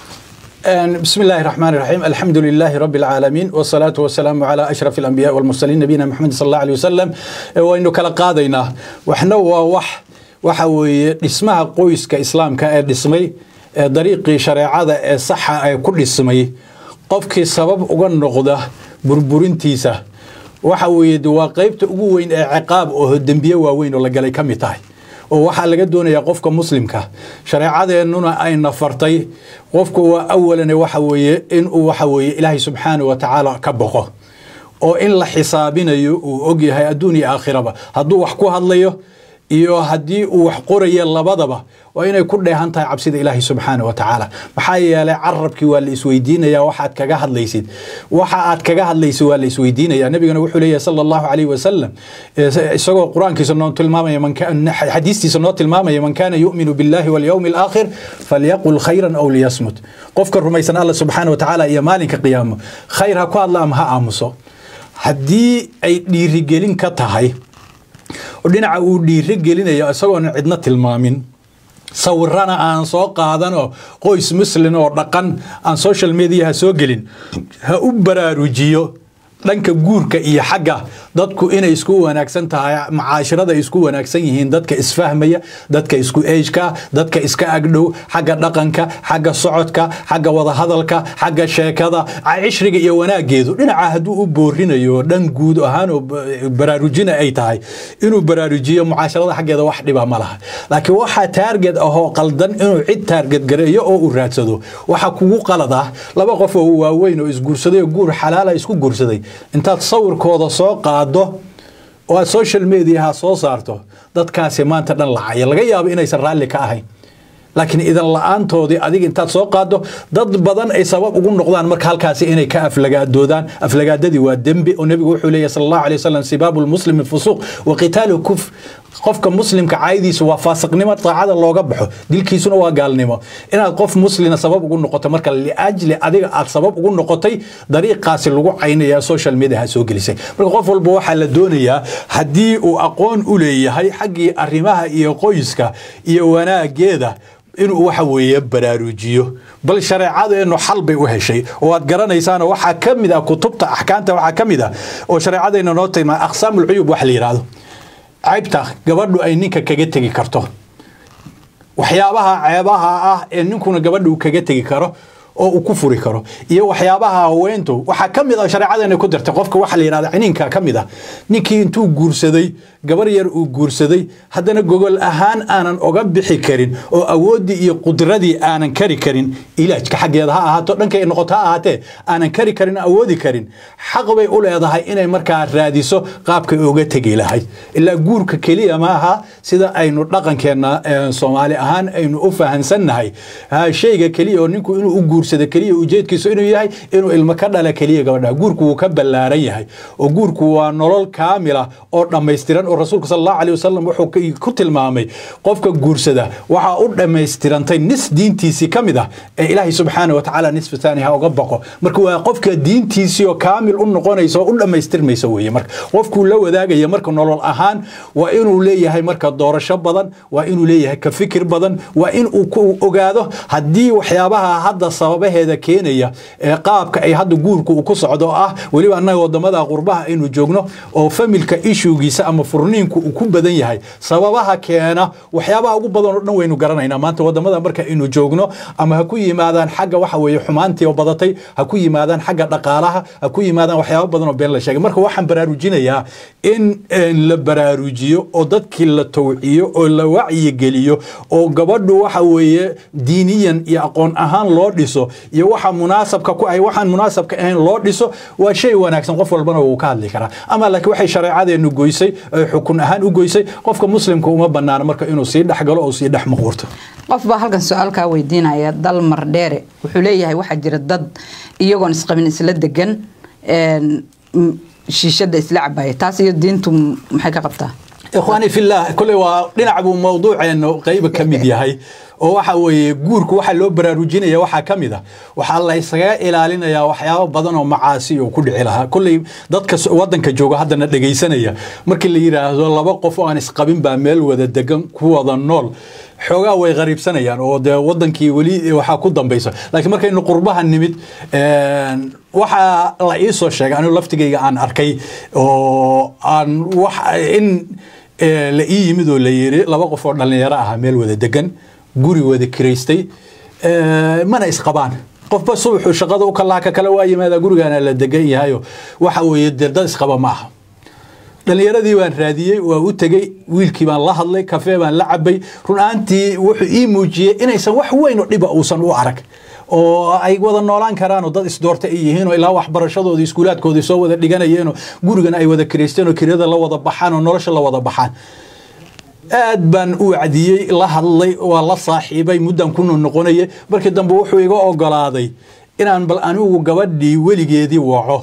بسم الله الرحمن الرحيم الحمد لله رب العالمين والصلاة والسلام على أشرف الأنبياء والمرسلين نبينا محمد صلى الله عليه وسلم وإنه كلا قاضينا وإحنا وح waxa weeye dhismaha qoyska islaamka ee dhismay ee dariiqii shareecada ee saxa ee ku dhismay qofkii sabab uga noqda burburintiisa waxa weeye waa qaybta ugu weyn ee ciqaab oo dembiye waaweyn oo la galay ka mid tahay oo waxaa laga doonayaa qofka muslimka shareecadeennuna ayna fartay qofku waa awalan waxa weeye inuu waxa weeye ilaahay subxaanahu wa tacaala ka boqo oo in la xisaabinayo uu ogyahay adduun iyo aakhiraba hadduu wax ku hadlayo iyo haddii uu wax qoraya labadaba waa inay ku dheehan tahay cabsida ilaahay subxaana wa tacaala maxaa yeelay carabkii waa la isweydiinaya waxaad kaga hadlaysid waxa aad kaga hadlaysid waa la isweydiinaya nabigana wuxuu leeyahay sala allahu calayhi wasalam isagoo qur-aankiisa noo tilmaamaya xadiistiisa noo tilmaamaya man kaana yu'minu billahi walyawmi alaakhir falyaqul khayran aw liyasmut qofka rumaysan alla subxaana wa tacaala iyo maalinka qiyaamo khayr ha ku hadla ama ha aamuso haddii ay dhiirigelin ka tahay oo dhinaca uu dhiiro gelinayo isagoona cidna tilmaamin sawirana aan soo qaadanoo qoys muslin oo dhaqan aan social mediaha soo gelin ha u baraarujiyo dhanka guurka iyo xagga dadku inay isku wanaagsan tahay macaashirada ay isku wanaagsan yihiin dadka isfahmaya dadka isku ejka dadka iska agdhow xagga dhaqanka xagga socodka xagga wadahadalka xagga sheekada cishriga iyo wanaageedu dhinaca hadduu u boorinayo dhan guud ahaanoo baraarujina ay tahay inuu baraarujiyo mucaasharada xaggeeda wax dhiba ma laha laakiin waxaa taarget ahoo qaldan inuu cid taarget gareeyo oo uu raadsado waxa kugu qalad ah laba qof oo waaweyn oo isguursaday oo guur xalaala isku guursaday intaad sawirkooda soo qaado oo aad social mediaha soo saarto dadkaasi maanta dhan lacaya laga yaabo inaysan raalli ka ahayn laakiin idan la-aantoodii adiga intaad soo qaado dad badan ay sabab ugu noqdaan marka halkaasi inay ka aflagaadoodaan aflagaadadii waa dembi oo nebigu wuxuu leeyahy sal allahu alay wasalam sibaabu lmuslimi fusuuq wa qitaalu kuf qofka muslimka caaydiisu waa faasiqnimo daacada looga baxo dilkiisuna waa gaalnimo inaad qof muslina sabab ugu noqoto marka liajli adiga aad sabab ugu noqotay dariiqaasi lagu caynaya social mediaha soo gelisay marka qof walba waxaa la doonayaa haddii uu aqoon u leeyahay xaggii arrimaha iyo qoyska iyo wanaageeda inuu waxa weeye baraarujiyo bal shareecadeennu xal bay u heshay oo aad garanaysaano waxaa ka mid ah kutubta axkaamta waxaa ka mid ah oo shareecadeenna noo tilmaa aqsaamulcuyub wax la yidhaahdo caybta gabadhu ay ninka kaga tegi karto waxyaabaha ceebaha ah ee ninkuna gabadha uu kaga tegi karo oo uu ku furi karo iyo waxyaabaha haweentu waxaa ka mid ah shareecadeena ku dirtay qofka waxa la yidhahda ciniinka ka mid ah ninkii intuu guursaday gabar yar uu guursaday haddana gogol ahaan aanan oga bixi karin oo awooddii iyo qudradii aanan kari karin ilaajka xaggeeda ha ahaato dhankay noqoto ha ahaatee aanan kari karin awoodi karin xaq bay u leedahay inay markaa raadiso qaabkay uga tegi lahayd ilaa guurka keliya maaha sida aynu dhaqankeenna soomaali ahaan aynu u fahansannahay shayga keliya oo ninku inuu u guursado keliya ujeedkiisu inuu yahay inuu ilmo ka dhala keliya gabadha guurku wuu ka ballaaran yahay oo guurku waa nolol kaamila oo dhammaystiran oo rasuulka sal allahu alih wasalam wuxuu ku tilmaamay qofka guursada waxaa u dhammaystirantay nis diintiisii ka mid ah ee ilaahay subxaana wa tacaala nisfu taani ha uga baqo marka waa qofka diintiisii oo kaamil u noqonaysa oo u dhammaystirmaysa weeye marka qofkuu la wadaagaya marka nolol ahaan waa inuu leeyahay marka doorasho badan waa inuu leeyahay ka fikir badan waa inuu ku ogaado haddii waxyaabaha hadda sababaheeda keenaya ee qaabka ay hadda guurku uu ku socdo oo ah weliba annaga wadamada qurbaha aynu joogno oo familka ishugiisa ama furniinku uu ku badan yahay sababaha keena waxyaabaha ugu badan oo dhan waynu garanaynaa maanta wadamada marka aynu joogno ama ha ku yimaadaan xagga waxa weeye xumaantii oo badatay ha ku yimaadaan xagga dhaqaalaha ha ku yimaadaan waxyaaba badan oo been la sheegay marka waxaan baraarujinayaa in la baraarujiyo oo dadkii la tawciyo oo la wacyigeliyo oo gabadhu waxa weeye diiniyan iyo aqoon ahaan loo dhiso wado iyo waxa munaasabka ku ahay waxaan munaasabka ahayn loo dhiso waa shay wanaagsan qof walbana wuu ka hadli karaa ama laakiin waxay shareecadeenu goysay ay xukun ahaan u goysay qofka muslimka uma banaano marka inuu sii dhexgalo oo sii dhex muquurto qof baa halkan su-aalkaa weydiinaya dalmar dheere wuxuu leeyahay waxaa jira dad iyagoon isqabin isla degan shiishada isla cabaya taas iyo diintu maxay ka qabtaa ikhwaani fillah kole waa dhinac buu mawduuceenu qayba ka mid yahay oo waxa weeye guurku waxa loo baraarujinaya waxaa ka mid a waxaa la ysaga ilaalinayaa waxyaabo badan oo macaasi oo ku dhici lahaa kolley dadka wadanka jooga haddana dhegaysanaya markii la yidhaahdo laba qof oo aan isqabin baa meel wada degan ku wada nool xoogaa way qariibsanayaan oo dee wadankii weli waxaa ku dambaysa laakiin markaynu qurbaha nimid waxaa la ii soo sheegay anigu laftigayga aan arkay oo aan wax in la ii yimid oo la yiri laba qof oo dhallinyaro ah meel wada degan guri wada kiraystay mana isqabaan qofba subaxuu shaqada u kalaha ka kale waa yimaadaa gurigaana la degan yahayo waxa weeye dee dad isqaba ma aha dhallinyaradii baan raadiyey waa u tegey wiilkii baan la hadlay kafee baan la cabay run ahaantii wuxuu ii muujiyey inaysan wax weyn oo dhiba uusan u arag oo ay wada noolaan karaanoo dad isdoorta ay yihiin oo ilaa waxbarashadoodii iskuulaadkoodii soo wada dhiganayeenoo gurigana ay wada kiraysteen oo kirada la wada baxaan oo nolosha la wada baxaan aad baan u wacdiyey la hadlay waa la saaxiibay muddan ku noqonayay markii dambe wuxuu iga ogolaaday inaan bal anigu gabadhii weligeedii waco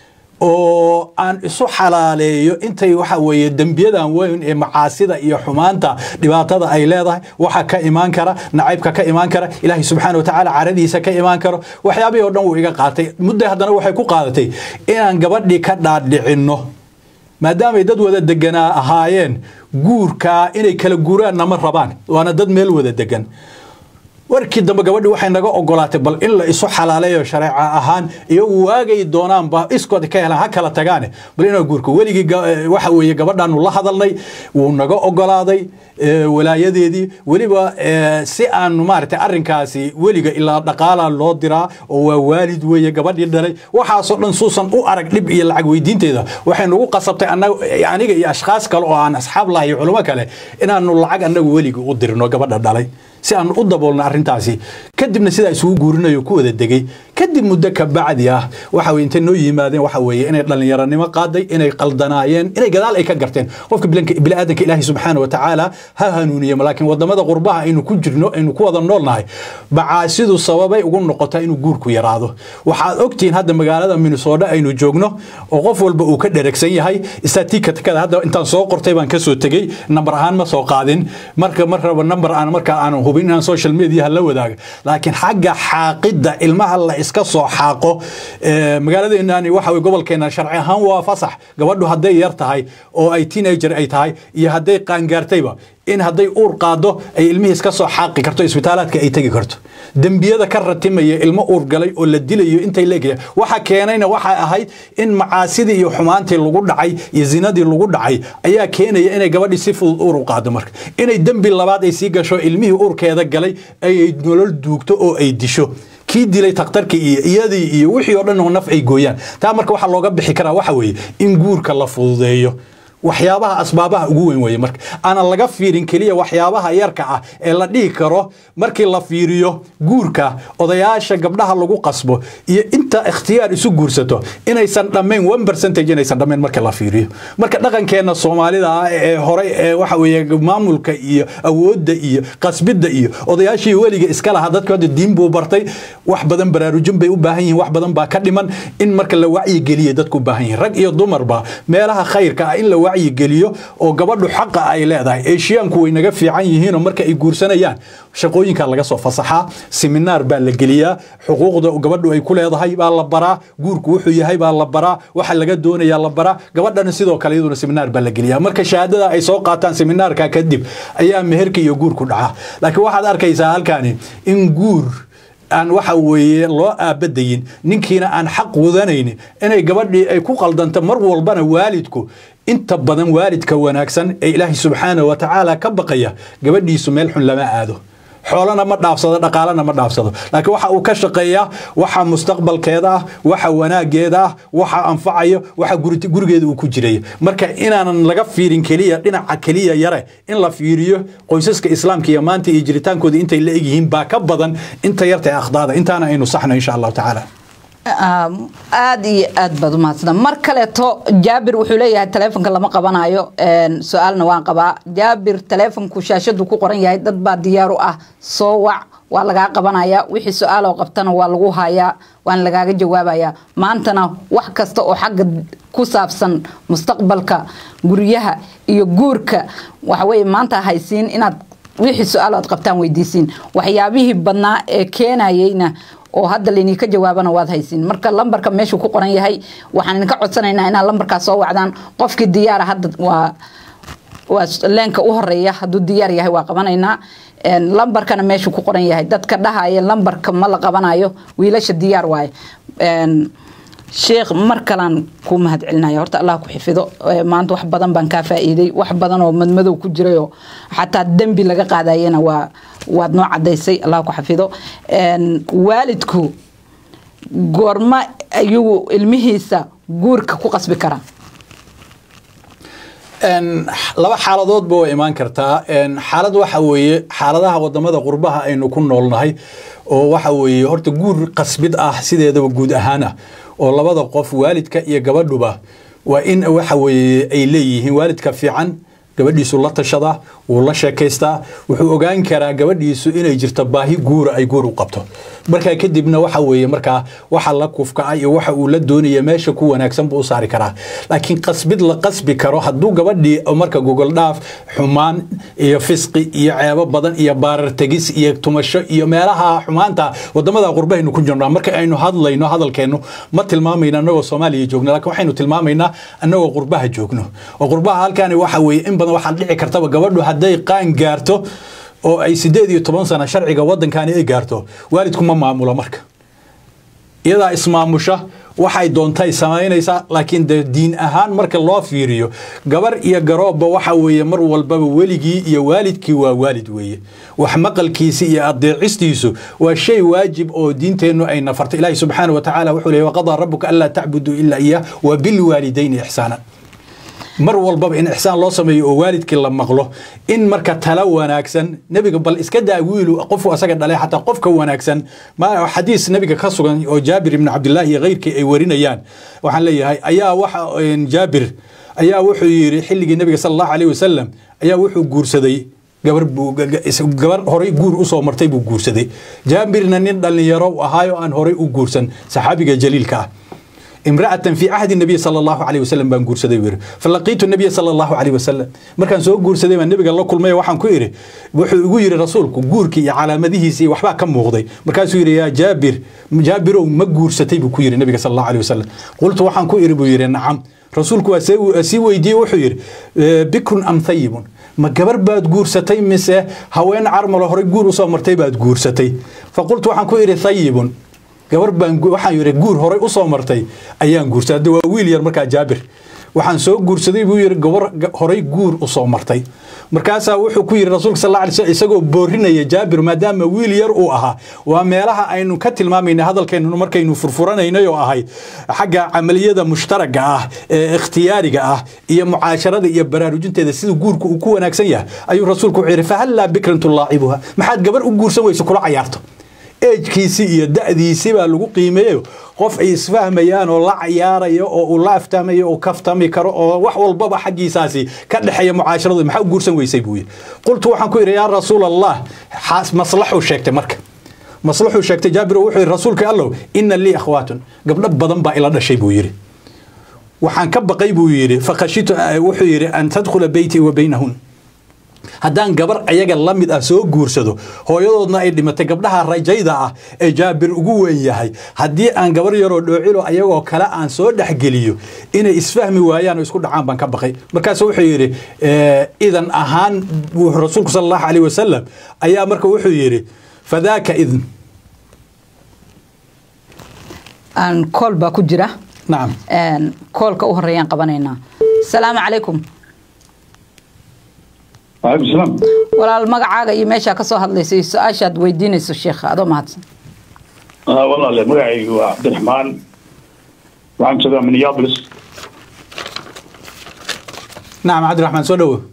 oo aan isu xalaaleeyo intay waxa weeye dembiyadan weyn ee macaasida iyo xumaanta dhibaatada ay leedahay waxa ka imaan kara nacaybka ka imaan kara ilaahay subxaana watacaala caradiisa ka imaan karo waxyaabihii o dhan wuu iga qaatay muddo haddana waxay ku qaadatay inaan gabadhii ka dhaadhicinno maadaamay dad wada deganaa ahaayeen guurkaa inay kala guuraanna ma rabaan waana dad meel wada degan warkii dambe gabadhi waxay naga ogolaatay bal in la isu xalaaleeyo shareeca ahaan iyagu waagay doonaanba iskood ka helaan ha kala tagaane bal inaa guurka weligii waxa weeye gabadhaanu la hadalnay wuu naga ogolaaday walaayadeedii weliba si aanu maaragtay arrinkaasi weliga ilaa dhaqaala loo diraa oo waa waalid weeye gabadhii dhalay waxaasoo dhan suusan u arag dhib iyo lacag weydiinteeda waxay nagu qasabtay aniga iyo ashkhaas kale oo aan asxaab lahay iyo culimo kale inaanu lacag annagu weliga u dirno gabadha dhalay si aan u daboolno arrintaasi kadibna sidaa isugu guurinayo ku wada degey kadib muddo ka bacdi ah waxa weye intay noo yimaadeen waxa weeye inay dhallinyaranimo qaaday inay qaldanaayeen inay gadaal ay ka garteen qofka biniaadanka ilaahi subxaana wa tacaala ha hanuuniye laakiin wadamada qurbaha aynu ku jirno aynu ku wada noolnahay macaasidu sababay ugu noqotaa inuu guurku yaraado waxaad ogtihiin hadda magaalada minnesota aynu joogno oo qof walba uu ka dheregsan yahay statikada hadda intaan soo qortay baan kasoo tegey nambar ahaan ma soo qaadin marka mar raba nambar aan markaa aan hubin inaan social media la wadaaga laakiin xagga xaaqidda ilmaha la iska soo xaaqo magaaladeenani waxa weye gobolkeena sharci ahaan waa fasax gabadhu hadday yar tahay oo ay teenager ay tahay iyo hadday qaangaartayba in hadday uur qaado ay ilmihii iska soo xaaqi karto isbitaalaadka ay tegi karto dembiyada ka ratimaya ilmo uur galay oo la dilayo intay leegaya waxa keenayna waxay ahayd in macaasidii iyo xumaantii lagu dhacay iyo zinadii lagu dhacay ayaa keenaya inay gabadhii si fudud uur u qaado marka inay dembi labaad ay sii gasho ilmihii uurkeeda galay ayay nolol duugto oo ay disho kii dilay takhtarkii iyo iyadii iyo wixii oo dhan oo naf ay gooyaan taa marka waxaa looga bixi karaa waxa weeye in guurka la fududeeyo waxyaabaha asbaabaha ugu weyn weeye marka aanan laga fiirin keliya waxyaabaha yarka ah ee la dhihi karo markii la fiiriyo guurka odayaasha gabdhaha lagu qasbo iyo inta ikhtiyaar isu guursato inaysan dhammayn one percentage inaysan dhammayn marka la fiiriyo marka dhaqankeenna soomaalida ah ee horey ee waxa weeye maamulka iyo awoodda iyo qasbidda iyo odayaashii weliga iska lahaa dadku hadda diin buu bartay wax badan baraarujin bay u baahan yihiin wax badan baa ka dhiman in marka la wacyigeliya dadku u baahan yihiin rag iyo dumarba meelaha khayrka ah in la wacyigeliyo oo gabadhu xaqa ay leedahay eeshiyaanku way naga fiican yihiinoo marka ay guursanayaan shaqooyinka laga soo fasaxaa seminaar baa la geliyaa xuquuqda gabadhu ay ku leedahay baa la baraa guurku wuxuu yahay baa la baraa waxa laga doonayaa la baraa gabadhana sidoo kale iyaduna seminaar baa la geliyaa marka shahaadada ay soo qaataan seminaarka kadib ayaa meherka iyo guurku dhaca laakiin waxaad arkaysaa halkani in guur aan waxa weeye loo aabadayin ninkiina aan xaq wadanaynin inay gabadhii ay ku qaldanto mar walbana waalidku inta badan waalidka wanaagsan ee ilaahay subxaana wa tacaala ka baqaya gabadhiisu meel xun lama aado xoolana ma dhaafsado dhaqaalana ma dhaafsado laakiin waxa uu ka shaqeeyaa waxa mustaqbalkeeda ah waxa wanaageeda ah waxa anfacayo waxa gurigeeda uu ku jirayo marka inaanan laga fiirin keliya dhinaca keliya yare in la fiiriyo qoysaska islaamka iyo maanta iyo jiritaankooda intay la egyihiin baa ka badan inta yarta ee akhdaada intaana aynu saxno insha allahu tacaala aada iyo aad baad umahadsana mar kaleeto jaabir wuxuu leeyahay taleefonka lama qabanayo su-aalna waan qabaa jaabir taleefonku shaashadu ku qoran yahay dad baa diyaar u ah soo wac waa lagaa qabanaya wixii su-aaloo qabtana waa lagu hayaa waana lagaaga jawaabaya maantana wax kasta oo xagga ku saabsan mustaqbalka guryaha iyo guurka waxaweye maanta haysiin inaad wixii su-aal aad qabtaan weydiisiin waxyaabihii badnaa ee keenayeyna oo hadda laydinka jawaabana waad haysiin marka lambarka meeshuu ku qoran yahay waxaan idinka codsanaynaa inaad lambarkaas soo wacdaan qofkii diyaara hadda waa waa leenka u horeeya hadduu diyaar yahay waa qabanaynaa lambarkana meeshuu ku qoran yahay dadka dhahaya lambarka ma la qabanayo wiilasha diyaar waaye sheekh mar kalaan kuu mahad celinaya horta allah ku xifido maanta wax badan baan kaa faa'iiday wax badan oo madmadow ku jirayoo xataa dembi laga qaadayena waa waad noo cadaysay allah ku xafido waalidku goorma ayuu ilmihiisa guurka ku qasbi karaa laba xaaladoodba waa imaan kartaa xaalad waxa weeye xaaladaha wadamada qurbaha aynu ku noolnahay oo waxa weeye horta guur qasbid ah sideedaba guud ahaan ah oo labada qof waalidka iyo gabadhuba waa in waxa weeye ay leeyihiin waalidka fiican gabadhiisu la tashadaa wuu la sheekaystaa wuxuu ogaan karaa gabadhiisu inay jirto baahi guura ay guur u qabto markaa kadibna waxa weeye markaa waxa la kufkaca iyo waxa uu la doonaya meesha ku wanaagsan buu u saari karaa laakiin qasbid la qasbi karo hadduu gabadhii marka gogol dhaaf xumaan iyo fisqi iyo ceebo badan iyo baarar tegis iyo tumasho iyo meelaha xumaanta wadamada qurbahaynu ku jirnaa marka aynu hadlayno hadalkeennu ma tilmaamayna annagoo soomaaliya joogno laakiin waxaynu tilmaamaynaa annagoo qurbaha joogno oo qurbaha halkaani waxa weeye in badan waxaa dhici kartaba gabadhu hadday qaan gaarto oo ay sideed iyo toban sano sharciga waddankaani ay gaarto waalidku ma maamulo marka iyadaa ismaamusha waxay doontay samaynaysaa laakiin de diin ahaan marka loo fiiriyo gabar iyo garoobba waxa weeye mar walbaba weligii iyo waalidkii waa waalid weeye wax maqalkiisi iyo adeecistiisu waa shay waajib oo diinteennu ay nafartay ilaahi subxaana wa tacaala wuxuu leeyahy waqadaa rabuka anlaa tacbuduu ilaa iyah wa bilwaalidayni ixsaana mar walbaba in ixsaan loo sameeyo oo waalidkii la maqlo in marka tala wanaagsan nebiga bal iska daa wiilu qofku asaga dhalay xataa qofka wanaagsan xadiis nebiga ka sugan oo jaabir ibni cabdillaahi iyo keyrkii ay warinayaan waxaan leeyahay ayaa waxa jaabir ayaa wuxuu yidhi xilligii nebiga sala allahu alayh wasalam ayaa wuxuu guursaday gabar gabar horay guur usoo martay buu guursaday jaabirna nin dhallinyaro ahaayo aan horay u guursan saxaabiga jaliilka ah امرأة في عهد النبي صلى الله عليه وسلم بان غورسدي وير فلقيت النبي صلى الله عليه وسلم markaan soo guursaday baan nabiga la kulmay waxaan ku iri wuxuu igu yiri rasuulku guurkii iyo calaamadihiisa waxba ka muuqday markaasuu yiri yaa jaabir jaabirow ma guursatay buu ku yiri nabiga صلى الله عليه وسلم qultu waxaan ku iri buu yiri nacam rasuulku waa sii weydiiyey wuxuu yiri bikrun am thayibun ma gabar baad guursatay mise haween carmalo horey guur usoo martay baad guursatay faqultu waxaan ku iri thayibun gabar baan waxaan yidhi guur horay u soo martay ayaan guursaday hadda waa wiil yar markaa jaabir waxaan soo guursaday buu yidhi gabar horay guur u soo martay markaasaa wuxuu ku yidhi rasuulka sal alla sl isagoo boorinaya jaabir maadaama wiil yar uu ahaa waa meelaha aynu ka tilmaamayna hadalkeennu markaynu furfuranaynay oo ahay xagga camaliyada mushtaraga ah ee ikhtiyaariga ah iyo mucaasharada iyo baraarujinteeda sida guurku uu ku wanaagsan yahay ayuu rasuulku wuxuu yidhi fahallaa bikran tulaacibuha maxaad gabar u guursan weyso kula cayaarto eejkiisii iyo da'diisii baa lagu qiimeeyo qof ay isfahmayaan oo la cayaarayo oo uu la aftamayo oo kaftami karo oo wax walbaba xaggiisaasi ka dhexeeya mucaasharadu maxaa u guursan weysay buu yidhi qultu waxaan ku yidhi yaa rasuul allah maslaxuu sheegtay marka maslaxuu sheegtay jaabir wuxuu yidhi rasuulka allow ina lii akhwaatun gabdho badan baa ila dhashay buu yidhi waxaan ka baqay buu yidhi fakhashitu wuxuu yidhi an tadkhula beyti wa baynahun haddaan gabar ayaga la mid ah soo guursado hooyadoodna ay dhimatay gabdhaha rajayda ah ee jaabir ugu weyn yahay haddii aan gabar yaroo dhoocilo ayagoo kale aan soo dhexgeliyo inay isfahmi waayaan oo isku dhacaan baan ka baqay markaasu wuxuu yidhi idan ahaan rasuulku sal allahu alayh wasalam ayaa marka wuxuu yidhi fadaaka idn kool baa ku jira nacam koolka u horeeyaan qabanaynaa asalaamu calaykum alaikum salaam walaal magacaaga iyo meeshaa kasoo hadlaysa iyo su-aashaad weydiinayso sheekha adoo mahadsan walaale magacaygu waa cabdiraxmaan waxaan joogaa minneapolis nacam cabdiraxmaan soo dhowo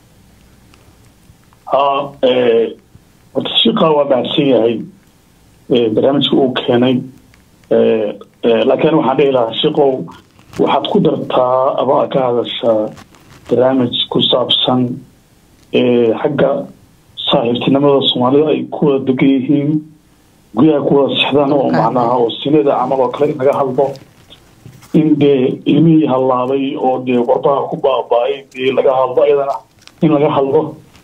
ha horta shiqa waa mahadsan yahay barnaamijka uu keenay laakiin waxaan dhihi lahaa shiqow waxaad ku dartaa ama aad ka hadashaa barnaamij ku saabsan xagga saaxiibtinimada soomaalida ay ku wada degan yihiin guryaha ku wada sexdaan oo macnaha oo sinada camal oo kale in laga hadlo in dee ilmihii hallaabay oo dee warbaha ku baaba-ay dee laga hadlo ayadana in laga hadlo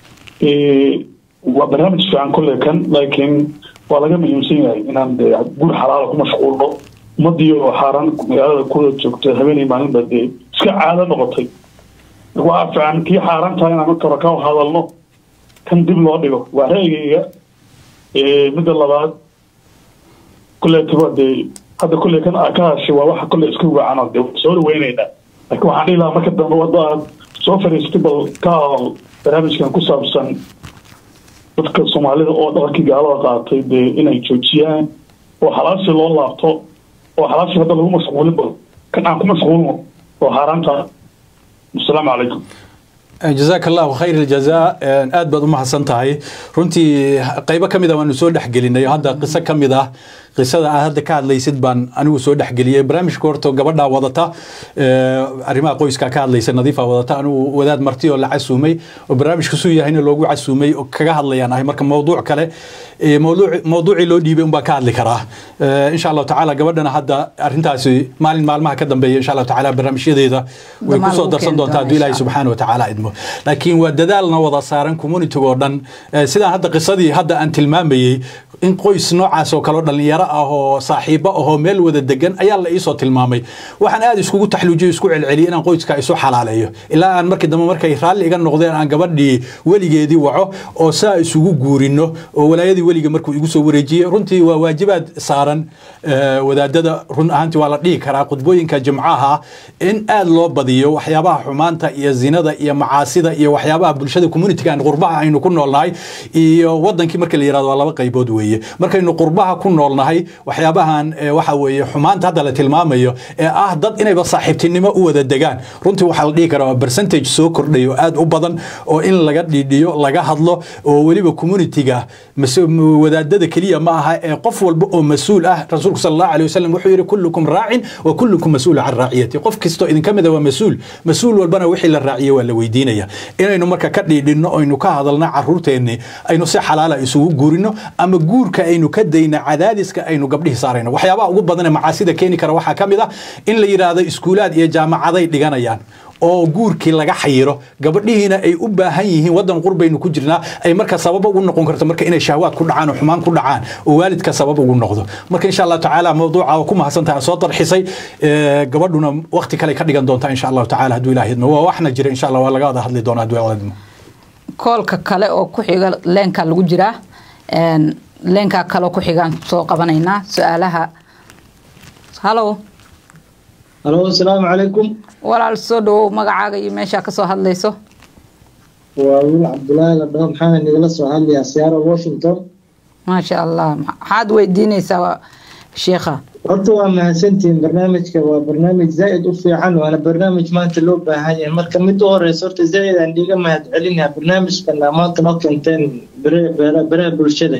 waa barnaamij fiican kolle kan laakiin waa laga muhiimsan yahay inaan dee gur xalaala ku mashquulno ummadii oo xaaraan magaalada kuwada joogta habeenay maalinba dee iska caado noqotay waa fiican kii xaaraan tahay inaan marka hore ka hadalno kan dib loo dhigo waa ra'yigayga midda labaad kulleetaba dee hadda kulle kan aa ka hashay waa waxa kulle iska wacanoo dee soo dhaweynaynaa laakiin waxaan dhihi lahaa marka dambe wadda aad soo fadhiistay bal ka hadal barnaamijkan ku saabsan dadka soomaalida oo dhaqankii gaalada qaatay dee inay joojiyaan oo xalaasi loo laabto oo xalaasi hadda lagu mashquulin bal kan aan ku mashquulno oo xaaraanta asalaamu calaykum jazaaka allahu khayr aljazaa aad baad u mahadsan tahay runtii qaybo ka mid a waanu soo dhexgelinay hadda qiso ka mid ah qisada aad hadda ka hadlaysid baan anigu soo dhexgeliyey barnaamijka horta gabadhaa wadata arrimaha qoyska ka hadlaysa nadiifa wadata anigu wadaad marti oo la casuumay oo barnaamijka suu yahayna loogu casuumay oo kaga hadlayaan ahay marka mawduuc kale mawduucii loo dhiibay unbaa ka hadli karaa insha allahu tacaala gabadhana hadda arrintaasi maalin maalmaha ka dambeeya insha allahu tacaala barnaamijyadeeda way kusoo darsan doontaa hadduu ilaahay subxaana wa tacaala idmo laakiin waa dadaalna wada saaran communitiga oo dhan sidaan hadda qisadii hadda aan tilmaamayey in qoys noocaas oo kale oo dhalinyaro ah oo saaxiibo ahoo meel wada degan ayaa la iisoo tilmaamay waxaan aad iskugu taxluujiyo isku celceliyay inaan qoyska isu xalaaleeyo ilaa aan markii dambe markay raalli iga noqdeen aan gabadhii weligeedii waco oo saa isugu guurino oo walaayadii weliga markuu igu soo wareejiyey runtii waa waajibaad saaran wadaadada run ahaantii waa la dhihi karaa khudbooyinka jimcaha in aad loo badiyo waxyaabaha xumaanta iyo zinada iyo macaasida iyo waxyaabaha bulshada communitiga qurbaha aynu ku noolnahay iyo wadankii marka la yirahdo waa laba qaybood weeye markaynu qurbaha ku noolnahay waxyaabahan waxa weeye xumaanta hadda la tilmaamayo ee ah dad inayba saaxiibtinimo u wada degaan runtii waxaa la dhihi karaa waa percentage soo kordhayo aad u badan oo in laga dhiidhiyo laga hadlo oo weliba communitiga wadaadada keliya ma aha ee qof walba oo mas-uul ah rasuulku sal allahu alay wasalam wuxuu yidhi kullukum raacin wa kullukum mas-uul can raaciyati qof kastoo idinka mida waa mas-uul mas-uul walbana wixii la raaciye waa la weydiinaya inaynu marka ka dhiidhinno aynu ka hadalna caruurteenni aynu si xalaala isugu guurino ama guurka aynu ka dayna cadaadiska aynu gabdhihi saarayno waxyaabaha ugu badan ee macaasida keeni kara waxaa ka mid ah in la yidhaahdo iskuulaad iyo jaamacaday dhiganayaan oo guurkii laga xayiro gabadhihiina ay u baahan yihiin wadan qurbaynu ku jirnaa ay marka sabab ugu noqon karto marka inay shahwaad ku dhacaan oo xumaan ku dhacaan oo waalidka sabab ugu noqdo marka insha allah tacaala mawduuca oo ku mahadsantahay soo darxisay gabadhuna waqti kale ka dhigan doontaa insha allahu tacaala hadduu ilaah idmo waa waxna jira insha allah waa laga wada hadli doonaa hadduu ilaah idmo koolka kale oo ku xiga leenka lagu jiraa leenkaa kaleo ku xigaan soo qabanaynaa su-aalaha halo halo asalaamu calaykum walaal soo dhawow magacaaga iyo meeshaa kasoo hadlayso waa wiil cabdulaahi la dhaho maxaana nigala soo hadlayaa siyaaro washington maasha allah maxaad weydiinaysaa sheekha horta waa mahadsantihiin barnaamijka waa barnaamij zaa'id u fiican waana barnaamij maanta loo baahan yahay marka mid u horeysa horta zaa'id aan dhiiga mahad celinayaa barnaamijkan maanta noo keenteen baraha bulshada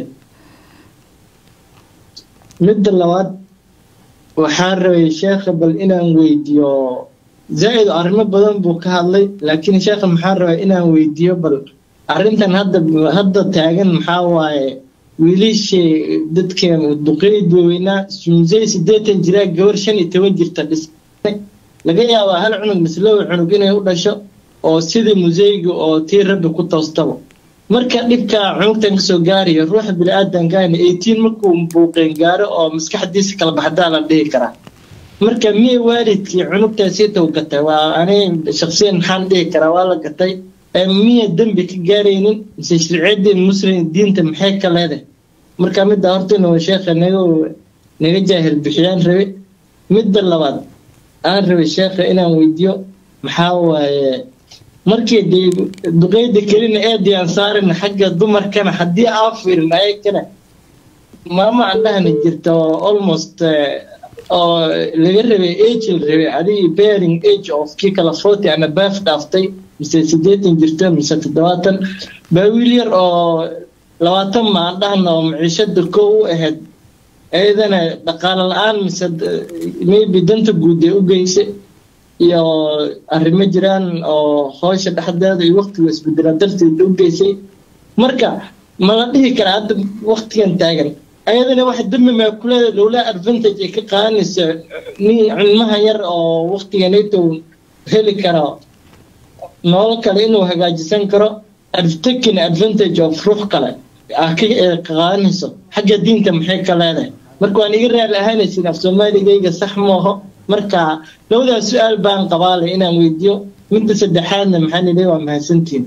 midda labaad waxaan rabay sheekha bal inaan weydiiyo zaa'id arrimo badan buu ka hadlay laakiin sheekha maxaan rabaa inaan weydiiyo bal arrintan hadda hadda taagan maxaa waaye wiilishii dadkeen duqeyd waaweynaa musey sideetan jiraa gabar shan iyo toban jirta dhisay laga yaabaa hal cunug mislow cunug inay u dhasho oo sidii museyga oo tii rabbi ku toostaba marka dhibkaa cunugtan kasoo gaaraya ruuxa bini-aadankaana eighteen markuu buuqeen gaaro oo maskaxdiisa kala baxdaa la dhihi karaa marka miya waalidkii cunugtaasii tow gatay waa ani shaksiyan maxaan dhihi karaa waa la gatay miya dembi ka gaaraynin mise sharciyadii muslim diinta maxay ka leedahay marka midda horta inuu sheekha naga naga jaahil bixiyaan rabe midda labaad aan rabay sheekha inaan weydiiyo maxaa waaye markii dee duqeyda kelina eedii aan saarin xagga dumarkana haddii aan fiirin ayakana maama aan dhahna jirta oo almost oo laga rabay age la rabay adii bearing age of kii kala forty ama baaf dhaaftay mise siddeetan jirta mise toddobaatan baa wiil yar oo labaatan maan dhahna oo maciishada kow u ahayd ayadana dhaqaale la-aan mise maybe danta guud ee u geysay iyo arrimo jiraan oo hoosha dhexdeeda iyo waqtiga isbedelaa darteed u geysay marka ma la dhihi karaa hadda waqtigan taagan ayadana wax dambi maa kuleeda lowlaa advantage ay ka qaadanaysa nin cilmaha yar oo waqtiganayto heli karo nolol kale inuu hagaajisan karo taking advantage of ruux kale ka qaadanayso xagga diinta maxay ka leedahay marka waan iga raali ahaanaysin af soomaaligayga sax mooho marka labadaas su-aal baan qabaale inaan weydiiyo midda saddexaadna maxaan idhi waa mahadsantiin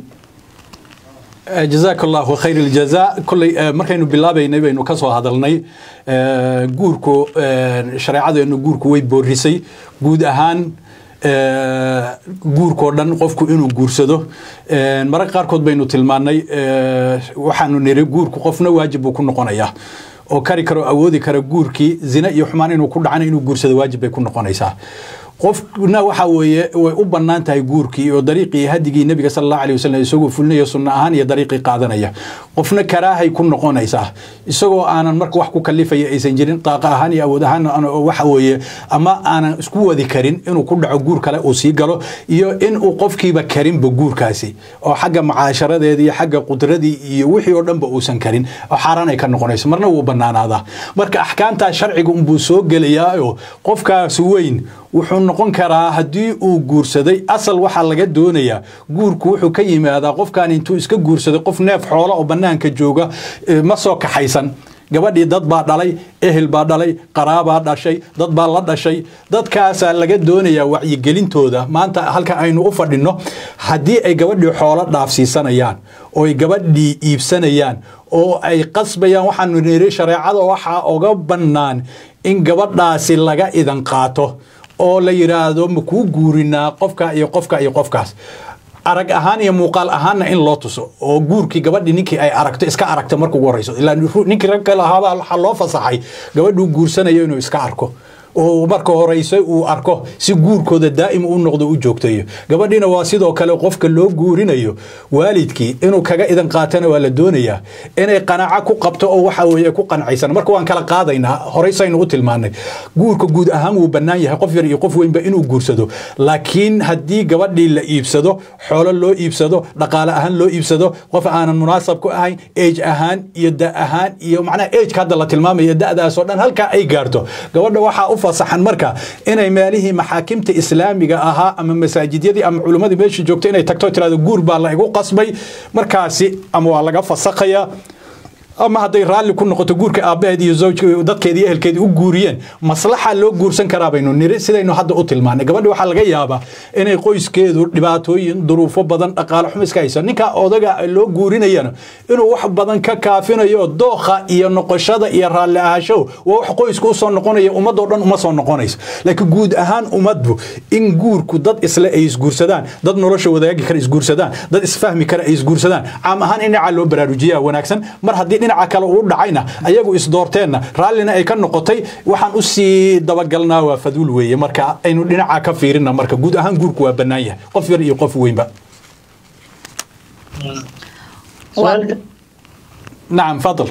jazaak allahu khayr iljaza kolley markaynu bilaabaynay baynu ka soo hadalnay guurku shareecadeenu guurku way boorisay guud ahaan guurkoo dhan qofku inuu guursado mararka qaarkood baynu tilmaannay waxaanu niri guurku qofna waajib buu ku noqonayaa oo kari karo awoodi kara guurkii zina iyo xumaan inuu ku dhacana inuu guursado waajib bay ku noqonaysaa qofna waxa weeye way u bannaan tahay guurkii oo dariiqii hadigii nebiga sala allahu alayh wasallam isagoo fulinayo sunno ahaan iyo dariiqii qaadanaya qofna karaahay ku noqonaysaa isagoo aanan marka wax ku kalifaya aysan jirin daaqa ahaan iyo awood ahaan waxa weeye ama aanan isku wadi karin inuu ku dhaco guur kale uu sii galo iyo in uu qofkiiba karinba guurkaasi oo xagga mucaasharadeeda iyo xagga qudradii iyo wixii oo dhanba uusan karin oo xaaraan ay ka noqonayso marna wuu bannaanaadaa marka axkaamtaa sharciga unbuu soo gelayaao qofkaas weyn wuxuu noqon karaa haddii uu guursaday asal waxaa laga doonayaa guurku wuxuu ka yimaadaa qofkan intuu iska guursaday qof neef xoola oo bannaanka jooga ma soo kaxaysan gabadhii dad baa dhalay ehel baa dhalay qaraabaa dhashay dad baa la dhashay dadkaasaa laga doonayaa wacyigelintooda maanta halka aynu u fadhinno haddii ay gabadhii xoolo dhaafsiisanayaan oo ay gabadhii iibsanayaan oo ay qasbayaan waxaanu niri shareecada waxaa oga bannaan in gabadhaasi laga idan qaato oo la yidhaahdo ma kuu guurinaa qofka iyo qofka iyo qofkaas arag ahaan iyo muuqaal ahaanna in loo tuso oo guurkii gabadhii ninkii ay aragto iska aragto marka ugu horeyso ilaa ninkii rag kale ahaaba waxaa loo fasaxay gabadhuu guursanayo inuu iska arko oo marka horeyse uu arko si guurkooda daa'im u noqdo u joogtayo gabadhiina waa sidoo kale qofka loo guurinayo waalidkii inuu kaga idan qaatana waa la doonayaa inay qanaaco ku qabto oo waxa weeye ku qancaysan marka waan kala qaadaynaa horeysaynu u tilmaanay guurka guud ahaan wuu bannaan yahay qof yar iyo qof weynba inuu guursado laakiin haddii gabadhii la iibsado xoolo loo iibsado dhaqaale ahaan loo iibsado qof aanan munaasab ku ahayn age ahaan iyo da ahaan iyo macnaha ageka hadda la tilmaamayo da'daasoo dhan halkaa ay gaarto gabadha waxaa u fasaxan marka inay meelihii maxaakimta islaamiga ahaa ama masaajidyadii ama culimmadii meeshii joogto inay tagto tirahdo guur baa la igu qasbay markaasi ama waa laga fasakhayaa ama hadday raalli ku noqoto guurka aabbaheed iyo zawjka dadkeedi iyo ehelkeedii u guuriyeen maslaxa loo guursan karaa baynu niri sidaynu hadda u tilmaanay gabadhi waxaa laga yaabaa inay qoyskeedu dhibaatooyin duruufo badan dhaqaale xumo iska hayso ninka odaga loo guurinayana inuu wax badan ka kaafinayo dookha iyo noqoshada iyo raalli ahaanshow waa wax qoysku usoo noqonaya ummadoo dhan uma soo noqonayso laakiin guud ahaan ummaddu in guurku dad isle ay isguursadaan dad nolosha wadaagi kara isguursadaan dad isfahmi kara ay isguursadaan caam ahaan in dhinaca loo baraarujiyaa wanaagsan mar haddii dhinaca kale uu dhacayna ayagu isdoorteenna raallina ay ka noqotay waxaan u sii dabagalnaa waa faduul weeye marka aynu dhinaca ka fiirina marka guud ahaan guurku waa bannaan yahay qof yar iyo qof weynba nacam fadl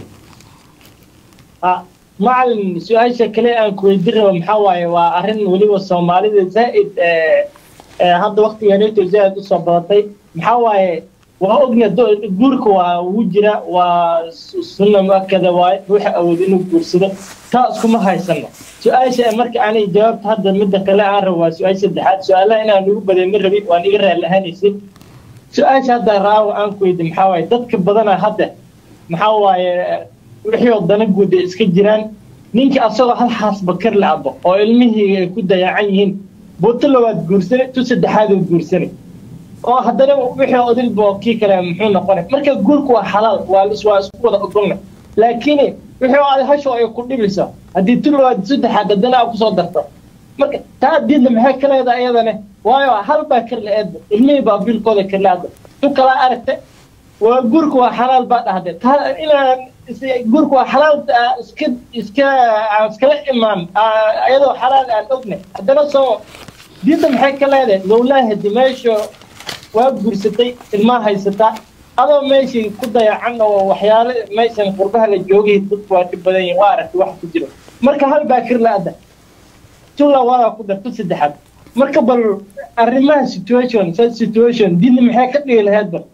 macalin su-aasha kale aan ku weydiin rabo maxaa waaye waa arrin weliba soomaalida zaa'id hadda waktiganeeto zaa'id usoo badatay maxaa waaye waa ogna guurka waa ugu jira waa sunna muakada waaye ruuxa awood inuu guursado taa iskuma haysano su-aasha marka aanay jawaabta hadda midda kale aan rabo waa su-aasha saddexaad su-aalaha inaan ugu baday ma rabin waan iga raali ahaanaysin su-aasha hadda raawo aan ku weydi maxaa waaye dadka badana hadda maxaa waaye wixii oo dana guud ay iska jiraan ninkii asagoo hal xaas bakar la abo oo ilmihii ay ku dayacan yihiin buuto labaad guursanay tu saddexaad oo guursanay oo haddana wixii odilba oo kii kale muxuu noqonay marka guurku waa xalaal waa waa isku wada ogolna laakiin wixii oo aad hasho ay ku dhibayso haddii tu labaad saddexaad haddana aa kusoo darto marka taa diidna maxay ka leedahay iyadane waayo hal baa karle eedba ilmihii baa biilkooda karle hadda tu kalaa aragta waa guurka waa xalaal baa dhahde taa inaan guurka waa xalaal iska iska aan iskala imaan iyadoo xalaal aan ognay haddana soo diinta maxay ka leedahay lowlaaha dimeesho waa guursatay ilmaa haysataa adoo meeshii ku dayacan oo waxyaale meeshan qurbaha la joogay dadku waa dhib badan yihin waa aragtay wax ku jiro marka hal baa kir la-ada tu labadaa ku dar tu saddexaad marka bal arrimaha situation situation diinta maxay ka dhigi lahayd bal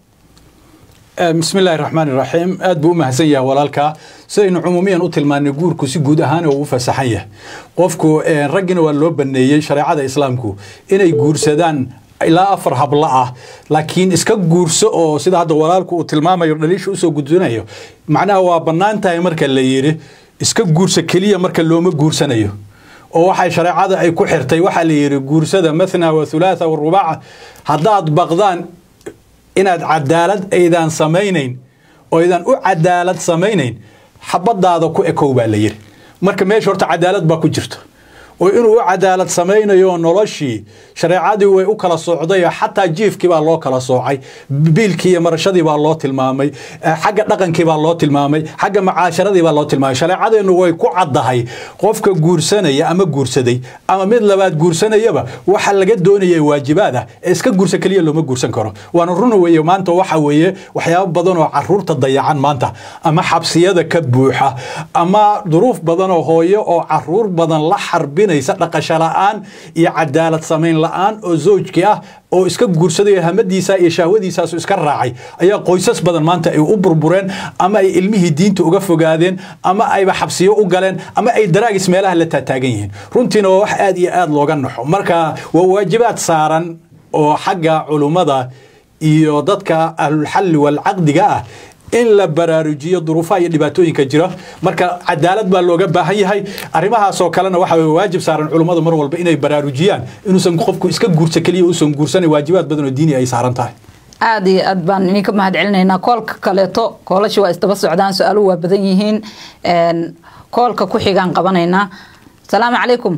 بسم الله الرحمن الرحيم aad buu u mahadsan yahay walaalka sidaynu cumuumiyan u tilmaanay guurku si guud ahaan uu u fasaxan yahay qofku raggina waa loo baneeyey shareecada islaamku inay guursadaan ilaa afar hablo ah laakiin iska guurso oo sida hadda walaalku uu tilmaamayo dhaliisha usoo gudbinayo macnaha waa bannaan tahay marka la yidhi iska guurso keliya marka looma guursanayo oo waxay shareecada ay ku xirtay waxaa la yidhi guursada mathna wa thulaatha wa rubaaca haddaad baqdaan inaad cadaalad aydan samaynayn oo aydan u cadaalad samaynayn xabadaada ku ekow baa la yidhi marka meesha horta cadaalad baa ku jirto oo inuu u cadaalad samaynayo noloshii shareecadii way u kala socday xataa jiifkii baa loo kala soocay biilkii iyo marashadii baa loo tilmaamay xagga dhaqankii baa loo tilmaamay xagga macaasharadii baa loo tilmaamay shareecadeennu way ku caddahay qofka guursanaya ama guursaday ama mid labaad guursanayaba waxa laga doonaya waajibaad ah ee iska guursa keliya looma guursan karo waana runa weeye maanta waxa weeye waxyaabo badan oo caruurta dayacan maanta ama xabsiyada ka buuxa ama duruuf badan oo hooyo oo caruur badan la xarbin dhaqasho la'aan iyo cadaalad samayn la'aan oo zawjkii ah oo iska guursadayo hamadiisa iyo shahwadiisaasu iska raacay ayaa qoysas badan maanta ay u burbureen ama ay ilmihii diinta uga fogaadeen ama ayba xabsiyo u galeen ama ay daraagis meelaha la taataagan yihiin runtiina waa wax aad iyo aad looga naxo marka waa waajibaad saaran oo xagga culummada iyo dadka ahlulxalli walcaqdiga ah in la baraarujiyo duruufaha iyo dhibaatooyinka jira marka cadaalad baa looga baahan yahay arrimahaasoo kalena waxa way waajib saaran culummadu mar walba inay baraarujiyaan inuusan qofku iska guursa keliya uusan guursanay waajibaad badan oo diini ay saaran tahay aada iyo aad baan idinka mahad celinaynaa koolka kaleeto koolasha waa isdaba socdaan su-aaluhu waa badan yihiin koolka ku xigaan qabanaynaa asalaamu calaykum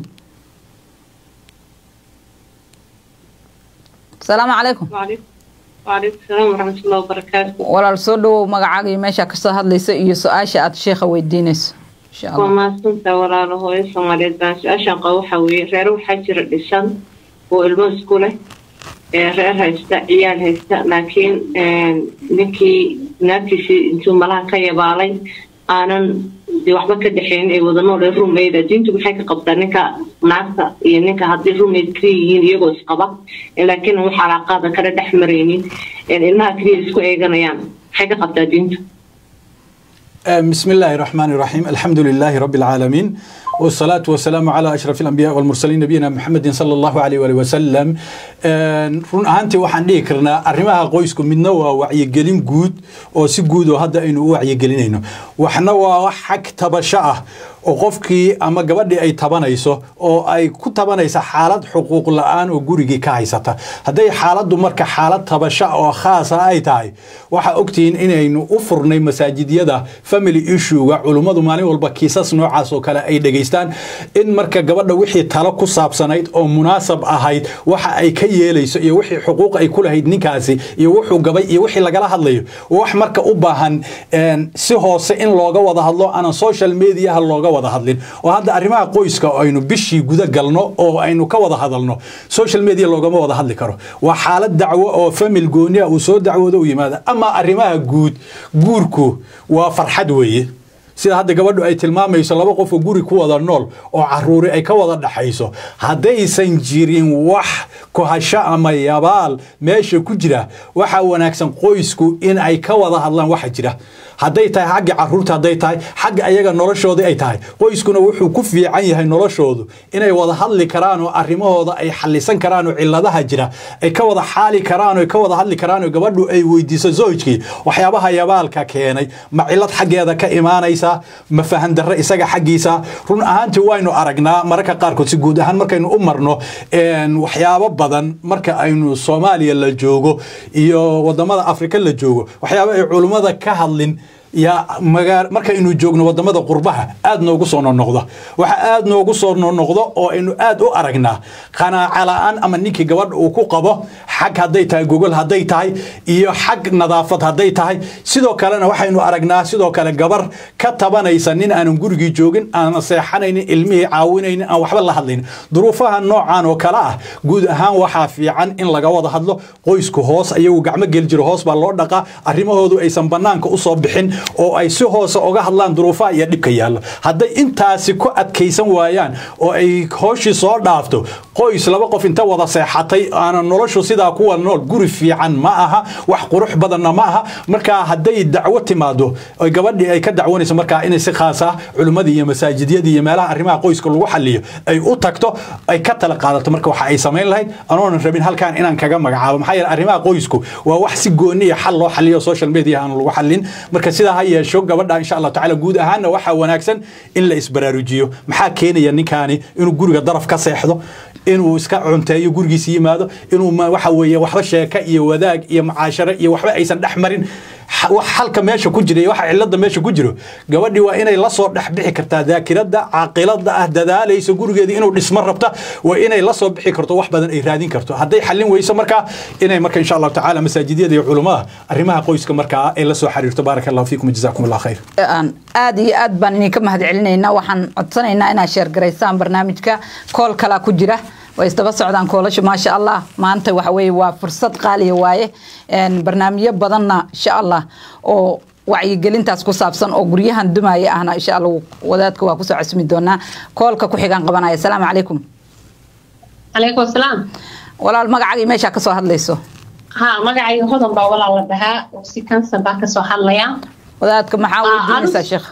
asalaamu calaykum وعليكم السلام ورحمة الله وبركاته walaal soo dhawow magacaaga iyo meeshaa kasoo hadlaysa iyo su-aasha aada sheekha weydiinayso insha allah waa mahadsantaa walaalo hooyo soomaaliyeed baan su-aashaan qaba waxaa weeye reer waxaa jira dhisan oo ilmo isku leh ee reer haysta ciyaal haysta laakiin ninkii naagtiisii intuu malaha ka yabaalay aanan dee waxba ka dhexeyn ay wada nool ee rumayda diintu maxay ka qabtaa ninka naagta iyo ninka haddii rumayd kaliya yihiin iyagoo isqaba laakiin wax calaaqaada kala dhex maraynin ilmaha kaliya isku eeganayaan maxay ka qabtaa diintu بسم الله الرحمن الرحيم الحمد لله رب العالمين والصلاة والسلام على أشرف الأنبياء والمرسلين نبينا محمد صلى الله عليه وآله وسلم run ahaantii waxaan dhihi karnaa arrimaha qoysku midna waa wacyigelin guud oo si guud oo hadda aynu u wacyigelinayno waxna waa wax xag tabasho ah oo qofkii ama gabadhii ay tabanayso oo ay ku tabanaysa xaalad xuquuq la-aan oo gurigii ka haysata hadday xaaladdu marka xaalad tabasho oo khaasa ay tahay waxaa ogtihiin inaynu u furnay masaajidyada family issuega culummadu maalin walba kiisas noocaas oo kale ay dhegaystaan in marka gabadha wixii talo ku saabsanayd oo munaasab ahayd waxa ay ka yeelayso iyo wixii xuquuq ay ku lahayd ninkaasi iyo wuxuu gabay iyo wixii lagala hadlayo wax marka u baahan si hoose in looga wada hadlo aanan social mediaha looga wada hadlin oo hadda arrimaha qoyska aynu bishii guda galno oo aynu ka wada hadalno social media loogama wada hadli karo waa xaalad dacwo oo famil goonia uu soo dacwoodo u yimaada ama arrimaha guud guurku waa farxad weeye sida hadda gabadhu ay tilmaamayso laba qof oo guri ku wada nool oo caruuri ay ka wada dhaxayso haddaysan jirin wax kohasho ama yabaal meesha ku jira waxaa wanaagsan qoysku in ay ka wada hadlaan waxa jira hadday tahay xagga caruurta hadday tahay xagga ayaga noloshoodii ay tahay qoyskuna wuxuu ku fiican yahay noloshoodu inay wada hadli karaan oo arrimahooda ay xallisan karaan oo cilladaha jira ay ka wada xaali karaan oo ka wada hadli karaan oo gabadhu ay weydiiso zoojkii waxyaabaha yabaalka keenay ma cillad xaggeeda ka imaanaysa ma fahan darre isaga xaggiisa run ahaantii waynu aragnaa mararka qaarkood si guud ahaan markaynu u marno waxyaabo badan marka aynu soomaaliya la joogo iyo wadamada afrika la joogo waxyaabo ay culummada ka hadlin yaa magaa markaynu joogno wadamada qurbaha aad noogu soo nonoqda waxa aad noogu soo nonoqdo oo aynu aad u aragnaa qanaaca la-aan ama ninkii gabadha uu ku qabo xag hadday tahay gogol hadday tahay iyo xag nadaafad hadday tahay sidoo kalena waxaynu aragnaa sidoo kale gabar ka tabanaysa nin aanan gurigii joogin aanan seexanaynin ilmihii caawinaynin aan waxba la hadlaynin duruufaha noocan oo kale ah guud ahaan waxaa fiican in laga wada hadlo qoysku hoos ayagu gacmo geli jiro hoos baa loo dhaqaa arrimahoodu aysan banaanka usoo bixin oo ay si hoose oga hadlaan duruufaha iyo dhibka yaallo hadday intaasi ku adkaysan waayaan oo ay hooshii soo dhaafto qoys laba qof inta wada seexatay aanan noloshu sidaa kuwa nool guri fiican ma aha wax qurux badanna ma aha markaa hadday dacwo timaado oy gabadhii ay ka dacwanayso markaa inay si khaas ah culimmadii iyo masaajidyadii iyo meelaha arrimaha qoyska lagu xaliyo ay u tagto ay ka tala qaadato marka waxa ay samayn lahayd anoonan rabin halkan inaan kaga magacaabo maxaa yeele arrimaha qoysku waa wax si gooni iyo xal loo xaliyo social media aan lagu xalin marka sidaa ha yeesho gabadha insha allah tacaala guud ahaanna waxaa wanaagsan in la isbaraarujiyo maxaa keenaya ninkaani inuu guriga daraf ka seexdo inuu iska cunteeyo gurigiisa yimaado inuu waxa weeye waxba sheeka iyo wadaag iyo mucaasharo iyo waxba aysan dhex marin wax halka meesha ku jira iyo waxa cilada meesha ku jiro gabadhii waa inay la soo dhex bixi kartaa daakirada caaqilada ah dadaalaysa gurigeeda inuu dhismo rabta waa inay la soo bixi karto wax badan ay raadin karto hadday xallin weyso markaa inay marka insha allahu tacaala masaajidyada iyo culummada arrimaha qoyska markaa ay la soo xiriirto baaraka allahu fiikum jazakum allah khayr aad iyo aad baan idinka mahad celinaynaa waxaan codsanaynaa inaad sheergaraysaan barnaamijka kool kalaa ku jira way isdaba socdaan koolasha maasha allah maanta waxa weye waa fursad qaaliya waaye barnaamijyo badanna insha allah oo wacyigelintaas ku saabsan oo guryahan dumaya ahna insha allah wadaadka waa kusoo casumi doonaa koolka ku xigaan qabanaya asalaamu calaykum calaykum asalaam walaal magacagii meeshaa kasoo hadlayso ha magacayga hodan baa walaal la dhahaa oo si kansan baa kasoo hadlaya wadaadka maxaa weydiinaysaa sheekh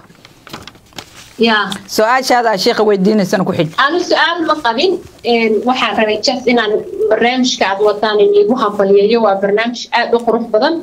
ya su-aashaada sheekha weydiinaysana ku xij anu su-aal ma qabin waxaan rabay jas inaan barnaamijka aad wadaan iigu hambaliyeeyo waa barnaamij aada u qurux badan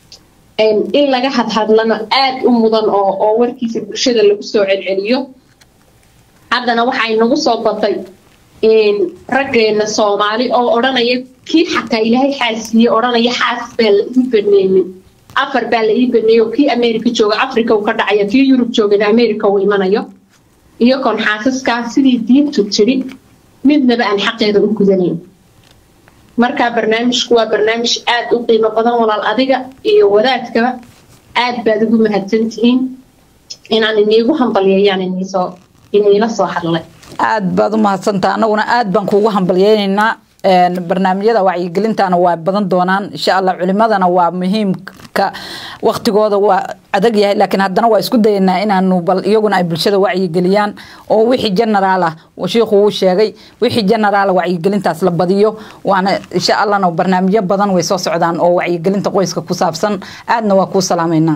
in laga hadhadlano aada u mudan oo oo warkiisa bulshada lagu soo celceliyo haddana waxay nagu soo batay raggeena soomaali oo odhanaya kii xataa ilaahay xaasiiye odhanaya xaas baa la ii baneeyey afar baa la ii baneeyey oo kii america jooga africa uu ka dhacaya kii yurub joogana america uu imanayo iyo kon xaasaskaa sidii diintu tidhi midnaba aan xaqeeda u gudanayn markaa barnaamijku waa barnaamij aada u qiimo badan walaal adiga iyo wadaadkaba aad baad ugu mahadsantihiin inaan iniigu hambalyeeyaan iniisoo iniila soo hadlay aad baad u mahadsantaa anaguna aad baan kuugu hambalyeynaynaa barnaamijyada wacyigelintana waa badan doonaan insha allah culimadana waa muhiimka waktigooda waa adag yahay laakiin haddana waa isku dayanaa inaanu bal iyaguna ay bulshada wacyigeliyaan oo wixii generaal ah shiikhu wuu sheegay wixii generaal wacyigelintaas la badiyo waana insha allahna barnaamijyo badan way soo socdaan oo wacyigelinta qoyska ku saabsan aadna waa kuu salaameynaa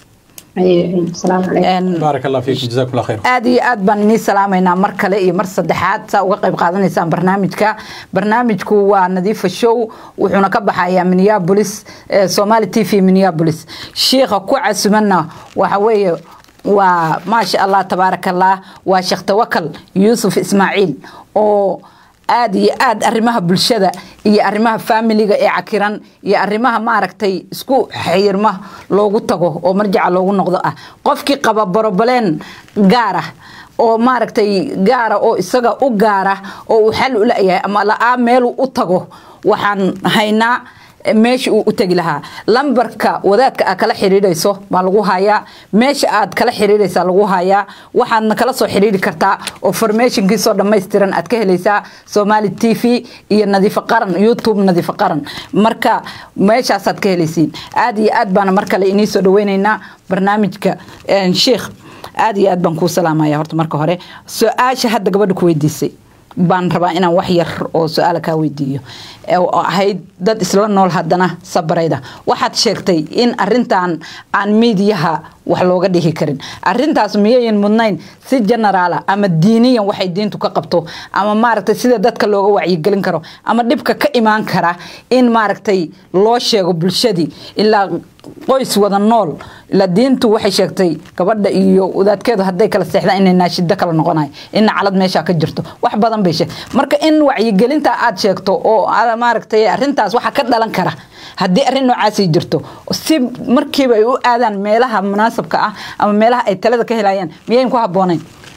baarak allah fiikum jazakum allah khayr aad iyo aad baan inii salaamaynaa mar kale iyo mar saddexaad saa uga qayb qaadanaysaan barnaamijka barnaamijku waa nadiifa show wuxuuna ka baxayaa minneapolis somali t v minneapolis shiikha ku casumanna waxa weeye waa maasha allah tabaaraka allah waa sheekh tawakal yuusuf ismaaciil oo aada iyo aada arrimaha bulshada iyo arrimaha faamiliga ee cakiran iyo arrimaha maaragtay isku xirma loogu tago oo marjaca loogu noqdo ah qofkii qaba borobaleen gaar ah oo maaragtay gaara oo isaga u gaara oo uu xal u la-yahay ama la-aa meeluu u tago waxaan haynaa meesha uu u tegi lahaa lambarka wadaadka aad kala xiriirayso baa lagu hayaa meesha aad kala xiriiraysaa lagu hayaa waxaadna kala soo xiriiri kartaa oo formationkiisoo dhammaystiran aad ka helaysaa somali t v iyo nadiifo qaran youtube nadiifo qaran marka meeshaasaad ka helaysiin aad iyo aad baana mar kale inii soo dhaweynaynaa barnaamijka sheikh aad iyo aad baan kuu salaamaya horta marka hore su-aasha hadda gabadha ku weydiisay baan rabaa inaan wax yar oo su-aala kaa weydiiyo oo ahayd dad isla nool haddana sabarayda waxaad sheegtay in arintan aan miidiyaha wax looga dhihi karin arintaas miyayan mudnayn si generaala ama diiniyan waxay diintu ka qabto ama maaragtay sida dadka looga wacyigelin karo ama dhibka ka imaan kara in maaragtay loo sheego bulshadii ilaa qoys wada nool ila diintu waxay sheegtay gabadha iyo wadaadkeedu hadday kala seexdaan inay naashido kala noqonayo in nacalad meesha ka jirto wax badan bay sheeg marka in wacyigelinta aad sheegto oo aad maaragtay arrintaas waxa ka dhalan kara haddii arrin noocaasay jirto si markiiba ay u aadaan meelaha munaasabka ah ama meelaha ay talada ka helayaan miyayn ku habboonayn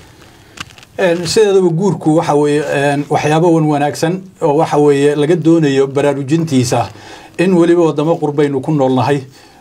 sideedaba guurku waxa weeye waxyaabo wan wanaagsan oo waxa weeye laga doonayo baraarujintiisa in weliba wadamo qurbaynu ku noolnahay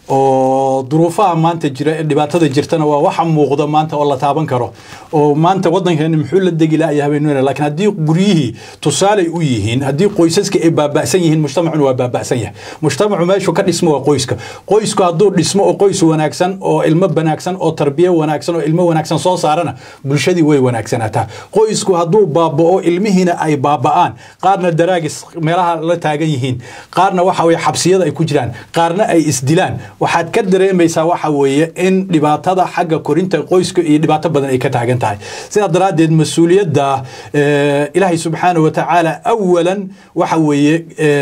oo duruufaha maanta jira ee dhibaatada jirtana waa waxa muuqda maanta oo la taaban karo oo maanta wadankeena muxuu la degi laaya habeenweyne laakiin haddii guryihii tusaalay u yihiin haddii qoysaska ay baaba'san yihiin mujtamacuna waa baaba'san yahay mujtamacu meeshu ka dhismo waa qoyska qoysku hadduu dhismo oo qoys wanaagsan oo ilmo wanaagsan oo tarbiye wanaagsan oo ilmo wanaagsan soo saarana bulshadii way wanaagsanaataa qoysku hadduu baaba'o ilmihiina ay baaba'aan qaarna daraagis meelaha la taagan yihiin qaarna waxa weye xabsiyada ay ku jiraan qaarna ay isdilaan waxaad ka dareemaysaa waxa weeye in dhibaatada xagga korinta qoyska iyo dhibaato badan ay ka taagan tahay sidaa daraaddeed mas-uuliyadda ilaahay subxaana wa tacaala awalan waxa weeye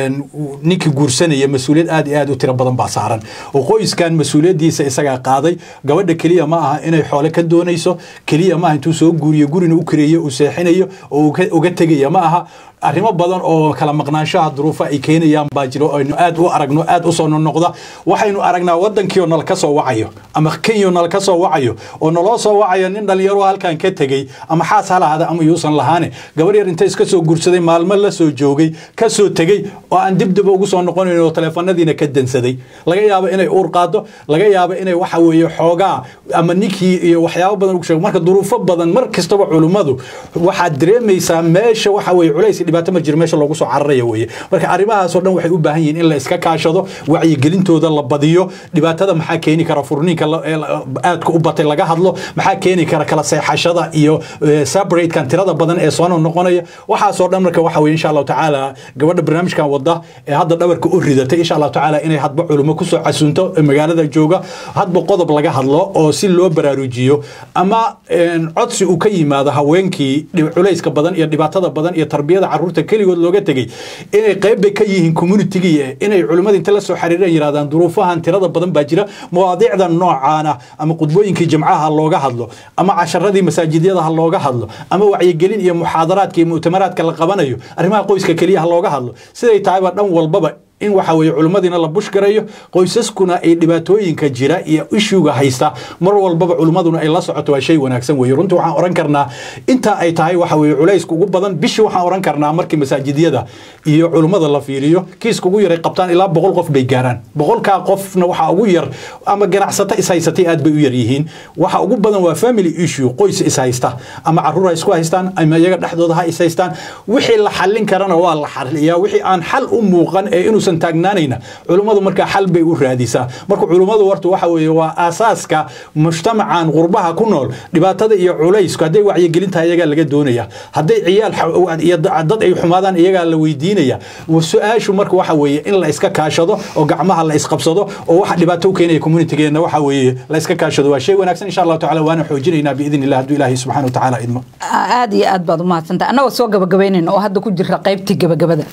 ninkii guursanaya mas-uuliyad aad iyo aad u tiro badan baa saaran oo qoyskan mas-uuliyaddiisa isagaa qaaday gabadha keliya ma aha inay xoole ka doonayso keliya maaha intuu soo guuriyo gurina u kareeyo uu seexinayo oo uga tegaya ma aha arrimo badan oo kala maqnaanshaha duruufa ay keenayaan baa jiro aynu aad u aragno aad u soo noqnoqda waxaynu aragnaa waddankiioo nala ka soo wacayo ama kenya nala ka soo wacayo oo naloo soo wacayo nin dhalinyaro halkan ka tegey ama xaas ha lahaada ama yuusan lahaane gabar yar inta iska soo guursaday maalmo la soo joogay ka soo tegey oo aan dibdib ugu soo noqonayn oo taleefanadiina ka dansaday laga yaabo inay uur qaado laga yaabo inay waxa weeye xoogaa ama ninkii iyo waxyaabo badan ugu sheego marka duruufo badan mar kastaba culummadu waxaad dareemaysaa meesha waxa weeye culays dhibaato ma jiro meesha loogu soo cararaya weeye marka arrimahaasoo dhan waxay u baahan yihiin in la iska kaashado wacyigelintooda la badiyo dhibaatada maxaa keeni kara furniinka aadka u batay laga hadlo maxaa keeni kara kala seexashada iyo separatekan tirada badan ee soo noqonaya waxaasoo dhan marka waxa weye insha allahu tacaala gabadha barnaamijkan wada ee hadda dhabarka u ridatay insha allahu tacaala inay hadba culimo kusoo casunto magaalada jooga hadba qodob laga hadlo oo si loo baraarujiyo ama codsi uu ka yimaado haweenkii culayska badan iyo dhibaatada badan iyo tarbiyada caruurta keligood looga tegey inay qayb bay ka yihiin communitigii inay culimmada inta la soo xiriireen yidhahdaan duruufahan tirada badan baa jira mawaadiicda noocaana ama qudbooyinkii jamcaha looga hadlo ama casharadii masaajidyada ha looga hadlo ama wacyigelin iyo muxaadaraadka iyo mu'tamaraadka la qabanayo arrimaha qoyska keliya ha looga hadlo siday tahayba dhan walbaba in waxa weeye culimmadiina la bushgarayo qoysaskuna ay dhibaatooyinka jira iyo ishuga haysta mar walbaba culimmaduna ay la socoto waa shay wanaagsan weeye runtii waxaan oran karnaa inta ay tahay waxa weeye culayska ugu badan bishii waxaan oran karnaa markii masaajidyada iyo culimmada la fiiriyo kiiska ugu yaray qabtaan ilaa boqol qof bay gaaraan boqolkaa qofna waxaa ugu yar ama ganacsato ishaysatay aad bay u yar yihiin waxa ugu badan waa family issue qoys ishaysta ama caruur ha isku haystaan ama iyaga dhexdooda ha ishaystaan wixii la xallin karana waa la xaliyaa wixii aan xal u muuqan ee inuusan taagnaanayna culummadu markaa xal bay u raadisaa marka culummadu warta waxa weeye waa aasaaska mujtamacan qurbaha ku nool dhibaatada iyo culaysku hadday wacyigelintahay iyagaa laga doonaya hadday ciyaal iyo dad ay xumaadaan iyagaa la weydiinaya su-aashu marka waxa weeye in la iska kaashado oo gacmaha la isqabsado oo waxa dhibaato u keenaya communitigeena waxa weeye la iska kaashado waa shay wanaagsan insha allahu tacala waana xoojinaynaa biidn illah hadduu ilaahay subxana wa tacaala idmo aada iyo aad baad u mahadsantahay annagoo soo gabagabaynayna oo hadda ku jira qaybtii gabagabada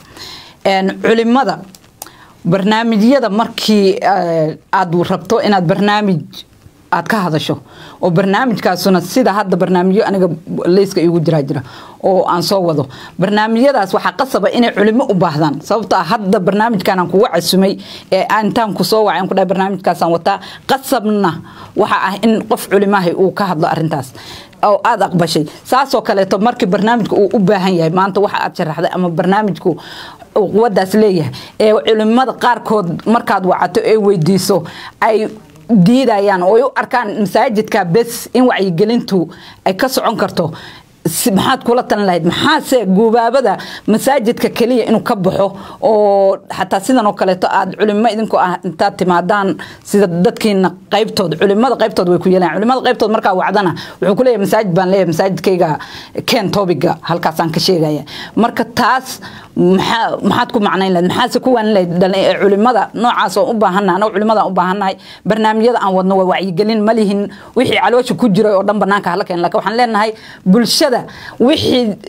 culimada barnaamijyada markii aad rabto inaad barnaamij aad ka hadasho oo barnaamijkaasuna sida hadda barnaamijyo aniga leyska igu jiraa jira oo aan soo wado barnaamijyadaas waxaa qasaba inay culimo u baahdaan sababto ah hadda barnaamijkan aan kuga casumay ee intaan ku soo wacay ku dhahay barnaamijkaasaan wataa qasabna waxa ah in qof culimahay uu ka hadlo arintaas oo aada aqbashay saasoo kaleeto markii barnaamijka uu u baahan yahay maanta waxa aad sharaxday ama barnaamijku quwadaas leeyahay ee culimada qaarkood markaad wacato ee weydiiso ay diidayaan oo ay u arkaan masaajidka bes in wacyigelintu ay ka socon karto maxaad kula talin lahayd maxaase guubaabada masaajidka keliya inuu ka baxo oo xataa sidan oo kaleeto aad culimo idinku ah intaad timaadaan sida dadkiina qaybtood culimada qaybtood way ku yeelaan culimada qaybtood markaa wacdana wuxuu ku leeyahay masaajid baan leeyahay masaajidkayga ken tobiga halkaasaan ka sheegaya marka taas maxaa maxaad ku macnayn lahayd maxaase ku waanin lahayd culimada noocaas oo u baahannahay anoo culimada u baahannahay barnaamijyada aan wadno waa wacyigelin ma lihin wixii caloosha ku jiray oo dhan banaanka hala keen laakiin waxaan leenahay bulshada wixii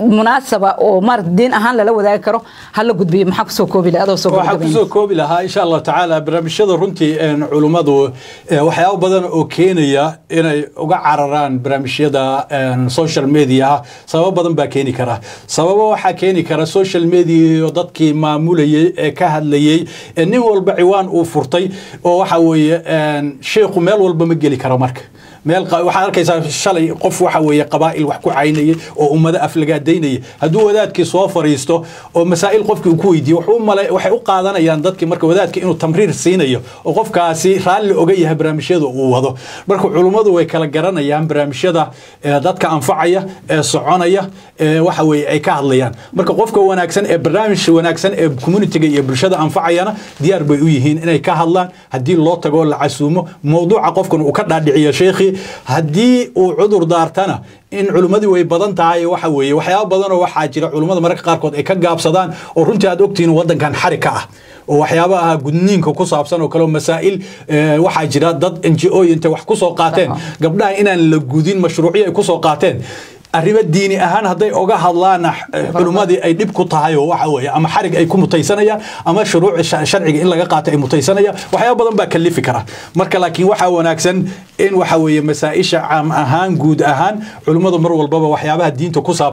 munaasaba oo maarata diin ahaan lala wadaagi karo hala gudbiyo maxaa kusoo koobi laha adoo soo waxaa gabagabaynaya? kusoo koobi lahaa insha allah tacaala barnaamijyada runtii een, culummadu eh, waxyaabo badan oo keenaya inay uga cararaan barnaamijyada een, social media sababo badan baa keeni kara sababo waxaa keeni kara social media iyo dadkii maamulayay ee ka hadlayay ee nin walba ciwaan uu furtay oo waxa weeye een, sheekhu meel walba ma geli karo marka meel qa- waxaad arkaysaa shalay qof waxa weeye qabaa'il wax ku caynayay oo ummado aflagaadaynayay hadduu wadaadkii soo fariisto oo masaa'il qofkii uu ku weydiiyo wuxuu u male waxay u qaadanayaan dadkii marka wadaadka inuu tamriir siinayo oo qofkaasi raalli oga yahay barnaamijyada uu wado marka culummadu way kala garanayaan barnaamijyada ee dadka anfacaya ee soconaya ee waxa weeye ay ka hadlayaan marka qofka wanaagsan ee barnaamij wanaagsan ee communitiga iyo bulshada anfacayana diyaar bay u yihiin inay ka hadlaan haddii loo tago la casuumo mowduuca qofkan uu ka dhaadhiciyo sheekhi haddii uu cudur daartana in culimmadii way badan tahay waxa weeye waxyaaba badanoo waxaa jira culimmada mararka qaarkood ay ka gaabsadaan oo runtii aad ogtihiin waddankan xari ka ah oo waxyaabaha gudniinka ku saabsan oo kale oo masaa'il eh, waxaa jira dad n g o intay wax ku soo qaateen gabdhaha inaan la gudin mashruucyo ay ku soo qaateen arrimo diini ahaan hadday oga hadlaan culimmadii ay dhib ku tahay oo waxa weeye ama xarig ay ku mutaysanayaan ama shuruuc sha- sharciga in laga qaato ay mutaysanayaan waxyaaba badan baa kalifi kara marka laakiin waxaa wanaagsan in waxa weeye masaa-isha caam ahaan guud ahaan culimmadu mar walbaba waxyaabaha diinta ku saabsan